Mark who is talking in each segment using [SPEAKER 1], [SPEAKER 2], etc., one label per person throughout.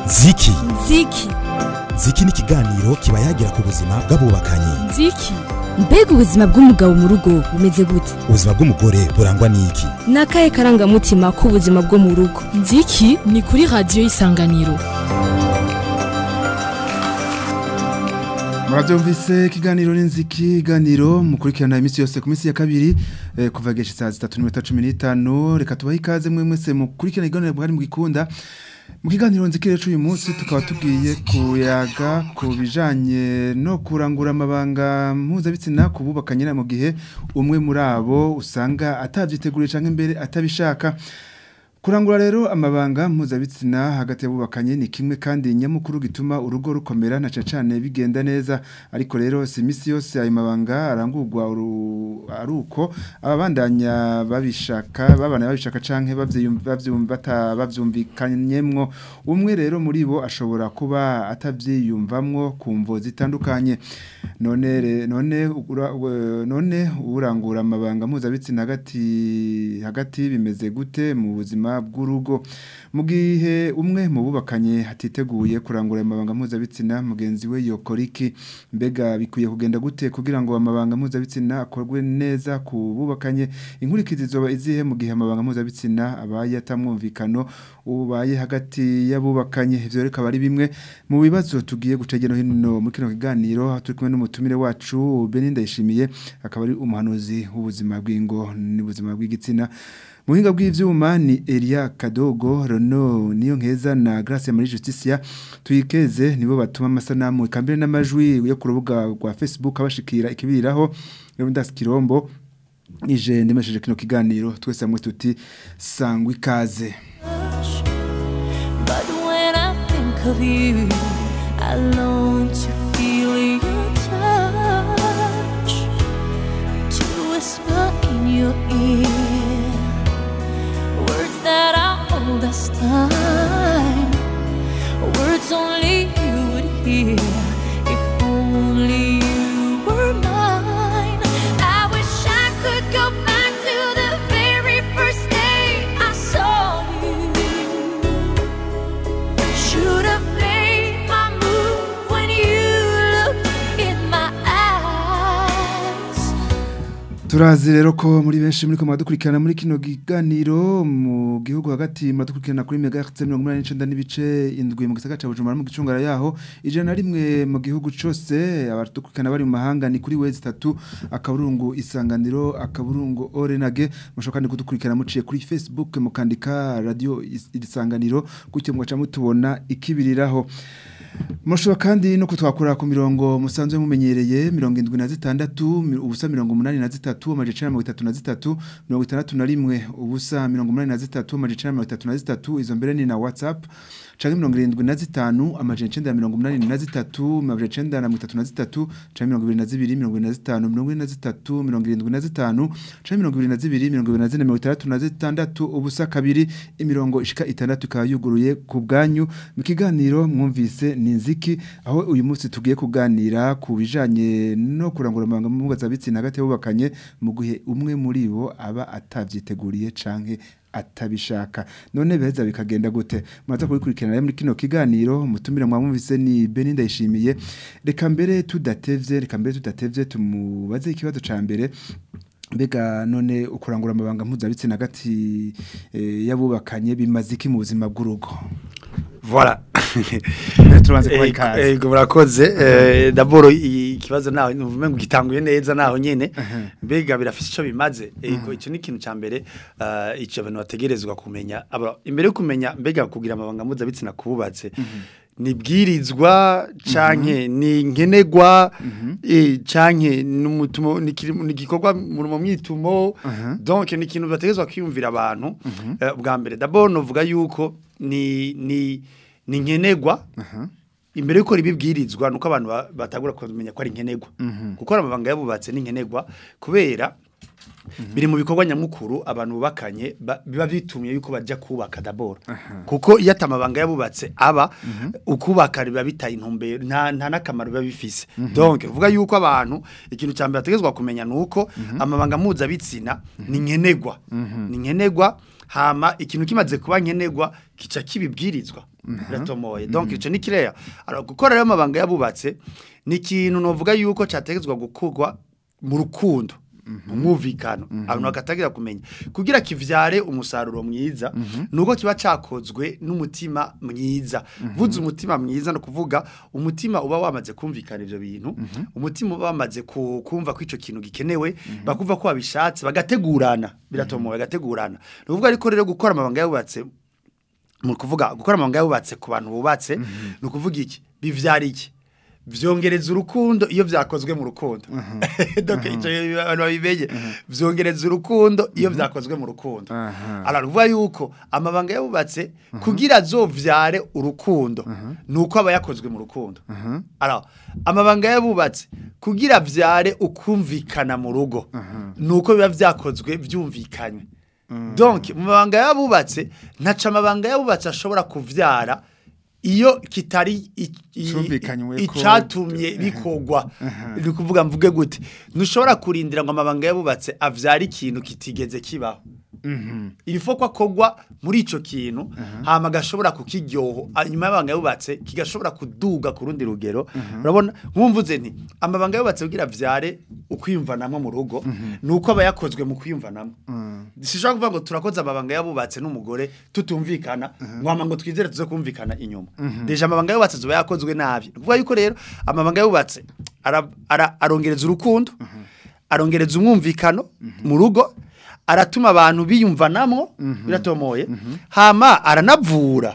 [SPEAKER 1] ziki
[SPEAKER 2] ziki
[SPEAKER 1] ziki ni ikiganiro kiba yagira ku buzima bw'abubakanye
[SPEAKER 2] ziki mbega ubuzima bw'umugabo mu rugo bumeze gute
[SPEAKER 1] ubuzima bw'umugore burangwa n'iki
[SPEAKER 2] ni akahe karangamutima k'ubuzima bwo mu rugo
[SPEAKER 3] nziki ni kuri radiyo y'isanganiro
[SPEAKER 4] murabyumvise ikiganiro n'inziki ikiganiro mukurikirana iminsi yose ku minsi ya kabiri eh, kuva gesha saa zitatu n'iminota cumi n'itanu reka tubahe ikaze mwe mwese mukurikirana ikiganiro bwari mu gikunda mu kiganiro nziki rero uyu munsi tukaba tugiye kuyaga ku bijanye no kurangura amabanga mpuzabitsina ku bubakanye mu gihe umwe muri abo usanga atavyiteguriye canke imbere atabishaka Kurangura rero amabanga mpuzabitsina hagati y'abubakanye ni kimwe kandi nyamukuru gituma urugo rukomera na cane bigenda neza ariko rero si misi yose ayo mabanga arangurwa aruko ababandanya babishaka babana babishaka canke bavyumva bavyumvikanyemwo umwe rero muri bo ashobora kuba atavyiyumvamwo kumvo zitandukanye none re, none ura, none urangura amabanga mpuzabitsina hagati hagati bimeze gute mu buzima bw'urugo mu gihe umwe mu bubakanye hatiteguye kurangura amabanga mpuzabitsina mugenzi we yokora iki mbega bikwiye kugenda gute kugira ngo amabanga mpuzabitsina akorwe neza ku bubakanye inkurikizi zoba izihe mu gihe amabanga mpuzabitsina abaye atamwumvikano ubaye hagati y'abubakanye ivyo reka bari bimwe mu bibazo tugiye gucegera hino muri kino kiganiro turi kumwe n'umutumire wacu Beninda yishimiye akaba ari umuhanuzi w'ubuzima bw'ingo n'ubuzima bw'igitsina Muhinga bw'ivyuma ni Elia Kadogo Rono niyo nkeza na Grace Marie Justicia tuyikeze nibo batuma amasanamu ikambere n'amajwi yo ku rubuga rwa Facebook abashikira ikibiriraho Leonidas Kirombo ije ndemesheje kino kiganiro twese hamwe tuti sangwa ikaze
[SPEAKER 5] But when I think of you, I long to feel your touch, to whisper in your ear words that are old as time, words only you would hear if only you were mine. I wish I could go back to the very first day I saw you. Should have made my move when you looked in my eyes.
[SPEAKER 4] Turazi rero ko muri benshi muri ko mwadukurikirana muri kino kiganiro mu gihugu hagati mwadukurikirana kuri megahertz 189 n'ibice indwi mu gisagara ca Bujumbura mu gicungara yaho ijana rimwe mu gihugu cose abadukurikirana bari mu mahanga ni kuri wezi 3 akaburungu isanganiro akaburungu orenage mushoka kandi kudukurikirana muciye kuri Facebook mukandika radio is- isanganiro gutyo mwaca mutubona ikibiriraho Mushobora kandi no kutwakura ku mirongo musanzwe mumenyereye mirongo indwi na zitandatu mi- ubusa mirongo umunani na zitatu amajecana mirongo itatu na zitatu mirongo itandatu na rimwe ubusa mirongo umunani na zitatu amajecana mirongo itatu na zitatu izo mbere ni na whatsapp canke mirongo irindwi na zitanu amajana icenda na mirongo umunani na zitatu amajana icenda na mirongo itatu na zitatu canke mirongo ibiri na zibiri mirongo ibiri na zitanu mirongo ine na zitatu mirongo irindwi na zitanu canke mirongo ibiri na zibiri mirongo ibiri na zine mirongo itandatu na zitandatu ubusa kabiri imirongo ishika itandatu ikaba yuguruye ku bwanyu mu kiganiro mwumvise ni nziki aho uyu munsi tugiye kuganira ku bijanye no kurangura amabanga mpuzabitsina hagati y'abubakanye mu gihe umwe muri bo aba atavyiteguriye canke atabishaka none beza bikagenda gute muraza kubikurikirana rero muri kino kiganiro umutumire mwamwumvise ni Beninda yishimiye reka mbere tudatevye reka mbere tudatevye tumubaze ikibazo ca mbere mbega none ukurangura amabanga mpuzabitsina hagati eh, y'abubakanye bimaze iki mu buzima bw'urugo
[SPEAKER 6] Voilà.
[SPEAKER 4] Mbere tubanze kubaha ikaze.
[SPEAKER 6] Ego murakoze. Eh d'abord ikibazo naho nuvume ngo gitanguye neza naho nyene. Mbega birafise ico bimaze. Ego ico ni ikintu ca mbere eh ico abantu bategerezwa kumenya. Aba imbere yo kumenya mbega kugira amabanga mpuzabitsina kububatse. nibwirizwa canke ni nkenegwa eh canke numutumo nigikorwa mu mwitumo donc ni ikintu bategezwa kwiyumvira abantu Eh, bwa mbere d'abord novuga yuko ni ni ni nkenegwa imbere yuko ribibwirizwa nuko abantu ba- batagura kumenya ko ari nkenegwa kuko amabanga yabubatse ni nkenegwa kubera biri mu bikorwa nyamukuru abantu bubakanye ba- biba bitumye yuko bajya kubaka daboro kuko iyo atamabanga yabubatse aba ukubaka biba bitaye intumbero nta nta n'akamaro biba bifise donc uvuga yuko abantu ikintu cya mbere bategezwa kumenya ni uko amabanga mpuzabitsina ni nkenegwa ni nkenegwa hama ikintu kimaze kuba nkenerwa kica kibibwirizwa biratomoye donc ico ni kireya alors gukora rero amabanga yabubatse ni ikintu novuga yuko categezwa gukorwa mu rukundo mu mwumvikano abantu bagatagira kumenya kugira kivyare umusaruro mwiza nuko kiba cakozwe n'umutima mwiza vuze umutima mwiza no kuvuga umutima uba wamaze kumvikana ivyo bintu umutima uba wamaze ku- kumva ko ico kintu gikenewe bakumva ko babishatse bagategurana biratomoye bagategurana ni ukuvuga ariko rero gukora amabanga yabubatse mu kuvuga gukora amabanga yubatse ku bantu bubatse ni ukuvuga iki bivyara iki vyongereza urukundo iyo vyakozwe mu rukundo donc ico abantu babimenye vyongereza urukundo iyo vyakozwe mu rukundo
[SPEAKER 4] Aha.
[SPEAKER 6] alors ruvuga yuko amabanga yabubatse kugira azovyare urukundo nuko aba yakozwe mu rukundo alors amabanga yabubatse kugira vyare ukumvikana mu rugo nuko biba vyakozwe vyumvikanywe donc mu mabanga yabubatse ntaca amabanga yabubatse ashobora kuvyara iyo kitari i- i-
[SPEAKER 4] Cumvikanywe ko-
[SPEAKER 6] icatumye bikogwa ni ukuvuga mvuge gute ntushobora kurindira ngo amabanga yabubatse avyare ikintu kitigeze kibaho il faut ko akogwa muri ico kintu hama gashobora kukiryoho ah, nyuma y'amabanga yubatse kigashobora kuduga ku rundi rugero urabona nkumvuze nti amabanga yubatse kugira vyare ukwiyumvanamwo mu rugo nuko aba yakozwe mu kwiyumvanamwo sishobora kuvuga ngo turakoze amabanga yabubatse n'umugore tutumvikana ngwama ngo twizere tuze kumvikana inyuma deja amabanga yubatse zoba yakozwe nabi kuvuga yuko rero amabanga yubatse ara- ara- arongereza urukundo arongereza umwumvikano mu rugo aratuma abantu biyumvanamwo biratomoye hama aranavura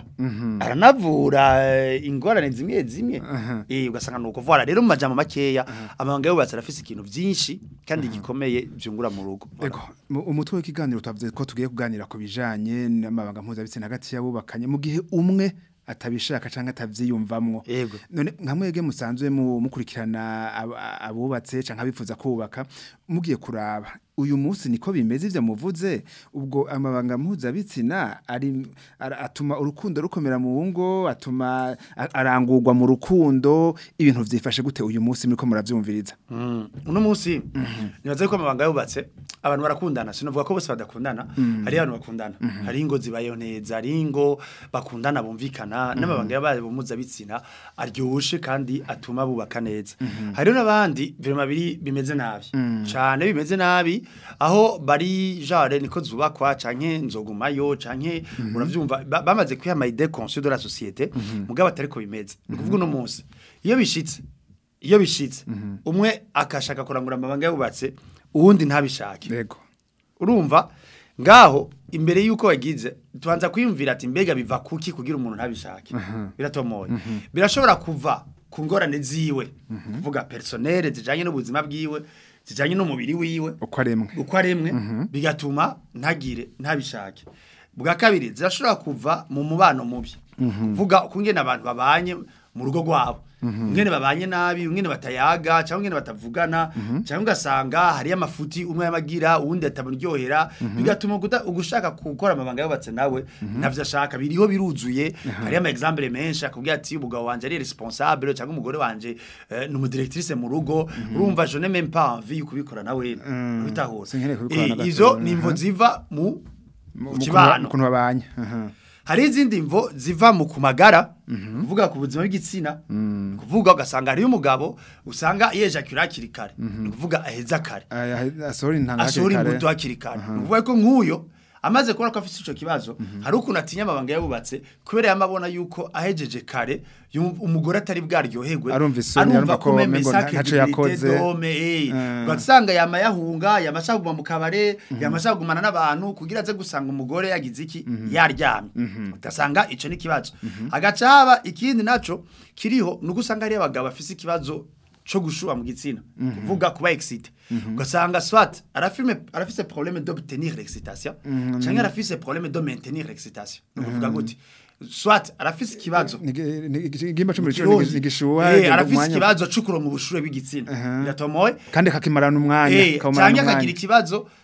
[SPEAKER 6] aranavura eh, ingorane zimwe zimwe eh ugasanga nuko vora rero mu majambo makeya amabanga yubatse arafise ikintu vyinshi kandi gikomeye byungura mu rugo
[SPEAKER 4] Ego, mu- umutwe w'ikiganiro twavuze ko tugiye kuganira ku bijanye n'amabanga mpuzabitsina hagati y'abubakanye mu gihe umwe atabishaka canke atavyiyumvamwo.
[SPEAKER 6] Ego.
[SPEAKER 4] None nka mwege musanzwe mu mukurikirana ab- abubatse canke abifuza kubaka mugiye kuraba uyu munsi niko bimeze ivyo muvuze ubwo amabanga mpuzabitsina ari ara- atuma urukundo rukomera mu ngo atuma a- arangurwa mu rukundo ibintu vyifashe gute uyu munsi muriko muravyumviriza
[SPEAKER 6] Mm. uno munsi nibaze ko amabanga yubatse abantu barakundana sinovuga ko bose badakundana hari abantu bakundana hari ingo zibayeho neza hari ingo bakundana bumvikana n'amabanga yabaye bumuzabitsina aryoshe kandi atuma bubaka neza hari n'abandi birema biri bimeze nabi cyane bimeze nabi aho bari genre niko zubakwa canke nzogumayo canke uravyumva ba- bamaze kwihama idée conçue de la société mugabo atari ko bimeze ni kuvuga uno munsi iyo bishitse iyo bishitse umwe akashaka kurangura amabanga yubatse uwundi ntabishake
[SPEAKER 4] Ego.
[SPEAKER 6] urumva ngaho imbere yuko wagize tubanza kwiyumvira ati mbega biva kuki kugira umuntu ntabishake biratomoye birashobora kuva ku ngorane ziwe kuvuga personnel zijanye n'ubuzima bwiwe zijanye n'umubiri wiwe
[SPEAKER 4] uko aremwe
[SPEAKER 6] uko aremwe bigatuma ntagire ntabishake bwa kabiri zirashobora kuva mu mubano mubi vuga ukungene abantu babanye mu rugo rwabo ingene babanye nabi ingene batayaga cyangwa ingene batavugana cyangwa ugasanga hariyo amafuti umwe yamagira uwundi atamuryohera bigatuma uguta- ugushaka gukora amabanga yubatse nawe ntavyo ashaka biriho biruzuye hariyo ama example menshi akubwira ati umugabo wanje ari responsable cyangwa umugore wanje eh, ni umudirectrice mu rugo urumva je n'ai même pas envie yo kubikora nawe bitahura
[SPEAKER 4] Sinkeneye kubikora na
[SPEAKER 6] Eh,
[SPEAKER 4] gato.
[SPEAKER 6] izo ni imvo
[SPEAKER 4] Aha.
[SPEAKER 6] ziva mu
[SPEAKER 4] mu
[SPEAKER 6] mu kibano
[SPEAKER 4] kuntu babanye aha.
[SPEAKER 6] hari izindi mvo ziva mu kumagara kuvuga ku buzima bw'igitsina kuvuga ugasanga hariyo umugabo usanga yejakira hakiri kare ni kuvuga aheza kare
[SPEAKER 4] Aya- asohora intanga hakiri
[SPEAKER 6] asohora
[SPEAKER 4] kare.
[SPEAKER 6] imbuto hakiri kare ni ukuvuga ko nk'uyo amaze kubona ko afite ico kibazo hari ukuntu atinya amabanga yabubatse kubera yamabona yuko ahejeje kare yum- umugore atari bwaryoherwe
[SPEAKER 4] Arumva isoni, arumva ko
[SPEAKER 6] comme
[SPEAKER 4] umengo
[SPEAKER 6] sacre
[SPEAKER 4] ntaco
[SPEAKER 6] dignité
[SPEAKER 4] yakoze.
[SPEAKER 6] d'homme, eh.
[SPEAKER 4] Eh.
[SPEAKER 6] ugasanga yama yahunga yama ashaka kuguma mu kabare yama ashaka kugumana n'abantu kugira aze gusanga umugore yagize iki yaryamye ugasanga ico ni ikibazo hagaca haba ikindi naco kiriho nuko usanga hariyo abagabo bafise ikibazo co gushuha mu gitsina kuvuga kuba excité ugasanga soit arafime arafise problème d'obtenir l'excitation canke arafise problème de maintenir l'excitation ni ukuvuga gute soit arafise ikibazo
[SPEAKER 4] Nigi- nigi- igihimba c'umubiri
[SPEAKER 6] Ikirundi.
[SPEAKER 4] nigishuha
[SPEAKER 6] Eh,
[SPEAKER 4] agenda
[SPEAKER 6] arafise
[SPEAKER 4] umwanya-
[SPEAKER 6] ikibazo cukuro mu bushure bw'igitsina biratomoye
[SPEAKER 4] kandi kakimarana umwanya
[SPEAKER 6] Eh,
[SPEAKER 4] kawumarana
[SPEAKER 6] canke
[SPEAKER 4] umwanya.
[SPEAKER 6] akagira ikibazo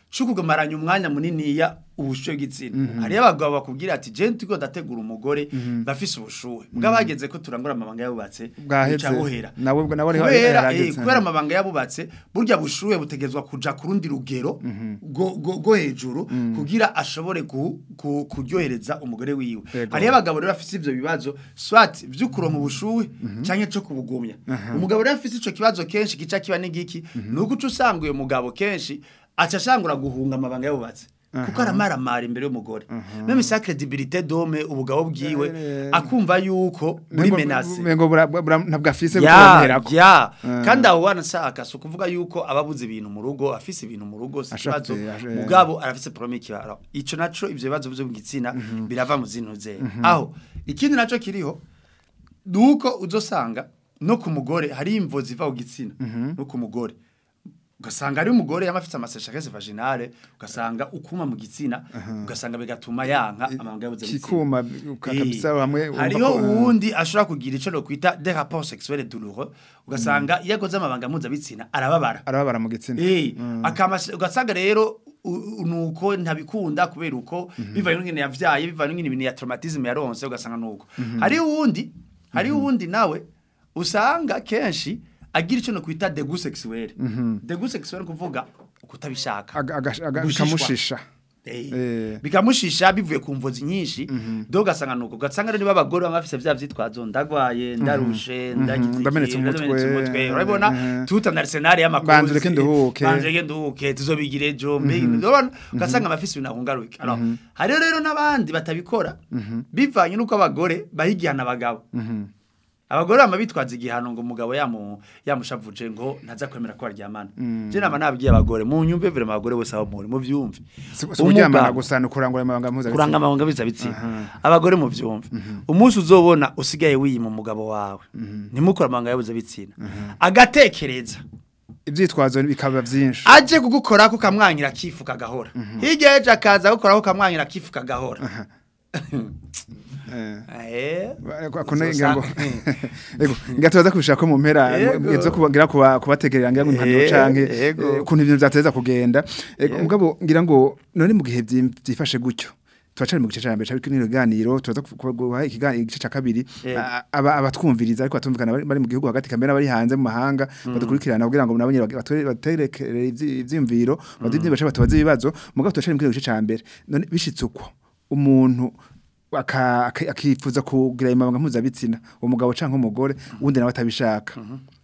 [SPEAKER 6] cyo kugamaranya umwanya muniniya ubushuhe bw'igitsina hariyo abagabo bakubwira ati je ndiko ndategura umugore bafise ubushuhe bwa bageze ko turangura amabanga yabubatse
[SPEAKER 4] Bwaheze.
[SPEAKER 6] buca buhera
[SPEAKER 4] Nawe ubwo nawe ariho
[SPEAKER 6] kubera
[SPEAKER 4] yarageze.
[SPEAKER 6] eh, kubera amabanga yabubatse burya bushuhe butegezwa kuja ku rundi rugero go- go go hejuru kugira ashobore ku- ku- kuryohereza umugore wiwe
[SPEAKER 4] Yego.
[SPEAKER 6] hariyo abagabo rero bafise ivyo bibazo swat vy'ukuronka ubushuhe canke co kubugumya umugabo rero afise ico kibazo kenshi gica kiba n'igiki nuko uca usanga uyo mugabo kenshi aca ashangura guhunga amabanga yabubatse kuko aramaramara imbere y'umugore meme sa credibilité dome ubugabo bwiwe
[SPEAKER 4] Eh,
[SPEAKER 6] akumva yuko buri menace
[SPEAKER 4] mengo bura- bura- ntabwo afise
[SPEAKER 6] ya
[SPEAKER 4] kuronkerako.
[SPEAKER 6] ya
[SPEAKER 4] Mm.
[SPEAKER 6] kandi aho wanashaka si ukuvuga yuko ababuze ibintu mu rugo afise ibintu mu rugo si
[SPEAKER 4] Ashaka-
[SPEAKER 6] ikibazo
[SPEAKER 4] ashe-
[SPEAKER 6] mugabo arafise problème y'ikibaro ico naco ivyo bibazo vyo mu gitsina birava mu zino nzego aho ikindi naco kiriho nuko uzosanga no ku mugore hari imvo ziva ku gitsina no ku mugore ugasanga ari umugore yama afite amaseshakese vaginale ugasanga ukuma mu gitsina ugasanga bigatuma yanka amabanga yabuze mu gitsina.
[SPEAKER 4] kikuma kabisa hamwe wumva
[SPEAKER 6] hariho
[SPEAKER 4] ko-
[SPEAKER 6] uwundi ashobora kugira icyo nokwita des rapports sexuels douloureux ugasanga iyo akoze amabanga mpuzabitsina arababara
[SPEAKER 4] arababara mu gitsina
[SPEAKER 6] Eh, akamas- ugasanga rero u- u- nuko ntabikunda kubera uko bivanye n'ingene yavyaye bivanye n'ingene ibintu ya traumatisme yaronse ugasanga nuko hariho uwundi hariho uwundi nawe usanga kenshi agira icyo nokwita dégoût sexuel dégoût sexuel kuvuga ukutabishaka
[SPEAKER 4] Aga- aga- aga-
[SPEAKER 6] Gushishwa.
[SPEAKER 4] bikamushisha
[SPEAKER 6] Eh,
[SPEAKER 4] Eh.
[SPEAKER 6] bikamushisha bivuye ku mvozi nyinshi do gasanga nuko gasanga rero niba abagore bamwe bafise vya vyitwazo ndagwaye ndarushe ndagize
[SPEAKER 4] ndamenetse
[SPEAKER 6] iki,
[SPEAKER 4] umutwe,
[SPEAKER 6] umutwe
[SPEAKER 4] eh,
[SPEAKER 6] urabona
[SPEAKER 4] eh.
[SPEAKER 6] tutana arsenal y'amakozi
[SPEAKER 4] Banze ureke nduhuke.
[SPEAKER 6] banze ureke nduhuke tuzobigire ejo mbe urabona gasanga amafise ibintu ahungaruka alors hariho rero n'abandi batabikora bivanye n'uko abagore bahigihana abagabo abagore bama bitwaza igihano ngo umugabo yamu yamushavuje ngo ntaza kwemera ko baryamana je nama nabwiye abagore mu nyumve vire abagore bose aho muri mu vyumve
[SPEAKER 4] Si- si kuryamana
[SPEAKER 6] Umugabo-
[SPEAKER 4] gusa ni ukurangura amabanga mpuzabitsina
[SPEAKER 6] kuranga amabanga bizabitsina abagore mu vyumve umunsi uzobona usigaye wiyima umugabo wawe ntimukora amabanga yabuze bitsina agatekereza
[SPEAKER 4] ivyitwazo bikaba vyinshi
[SPEAKER 6] aje kugukora kukamwanyira kifuka gahora hirya ejo akaza gukora kukamwanyira kifuka gahora
[SPEAKER 4] Eh.
[SPEAKER 6] eh
[SPEAKER 4] Ako ngira ngo
[SPEAKER 6] Uzosanga-
[SPEAKER 4] Ego ngatubaza kubishaka mu mpera
[SPEAKER 6] Ego.
[SPEAKER 4] ngizo kubagira kuba kubategerera ngira ngo impanuro
[SPEAKER 6] Eh,
[SPEAKER 4] canke
[SPEAKER 6] ego.
[SPEAKER 4] eh, ukuntu ibintu byateza kugenda Ego
[SPEAKER 6] Ego.
[SPEAKER 4] mugabo ngira ngo none mu gihe byim- byifashe gutyo turacari mu gice ca mbere cyabiko n'ibiganiro turaza kuguha ikiganiro igice ca kabiri
[SPEAKER 6] Ego.
[SPEAKER 4] a- aba abatwumviriza ariko batumvikana bari bari mu gihugu hagati kamera bari hanze mu mahanga badukurikirana kugira ngo nabo nyene batore- baterekere ivyi- ivyiyumviro badivye bace batubaza ibibazo mugabo turacari mu gice ca mbere none bishitse uko umuntu aka- aka- akifuza kugira imabanga mpuzabitsina umugabo canke umugore uwundi nawe atabishaka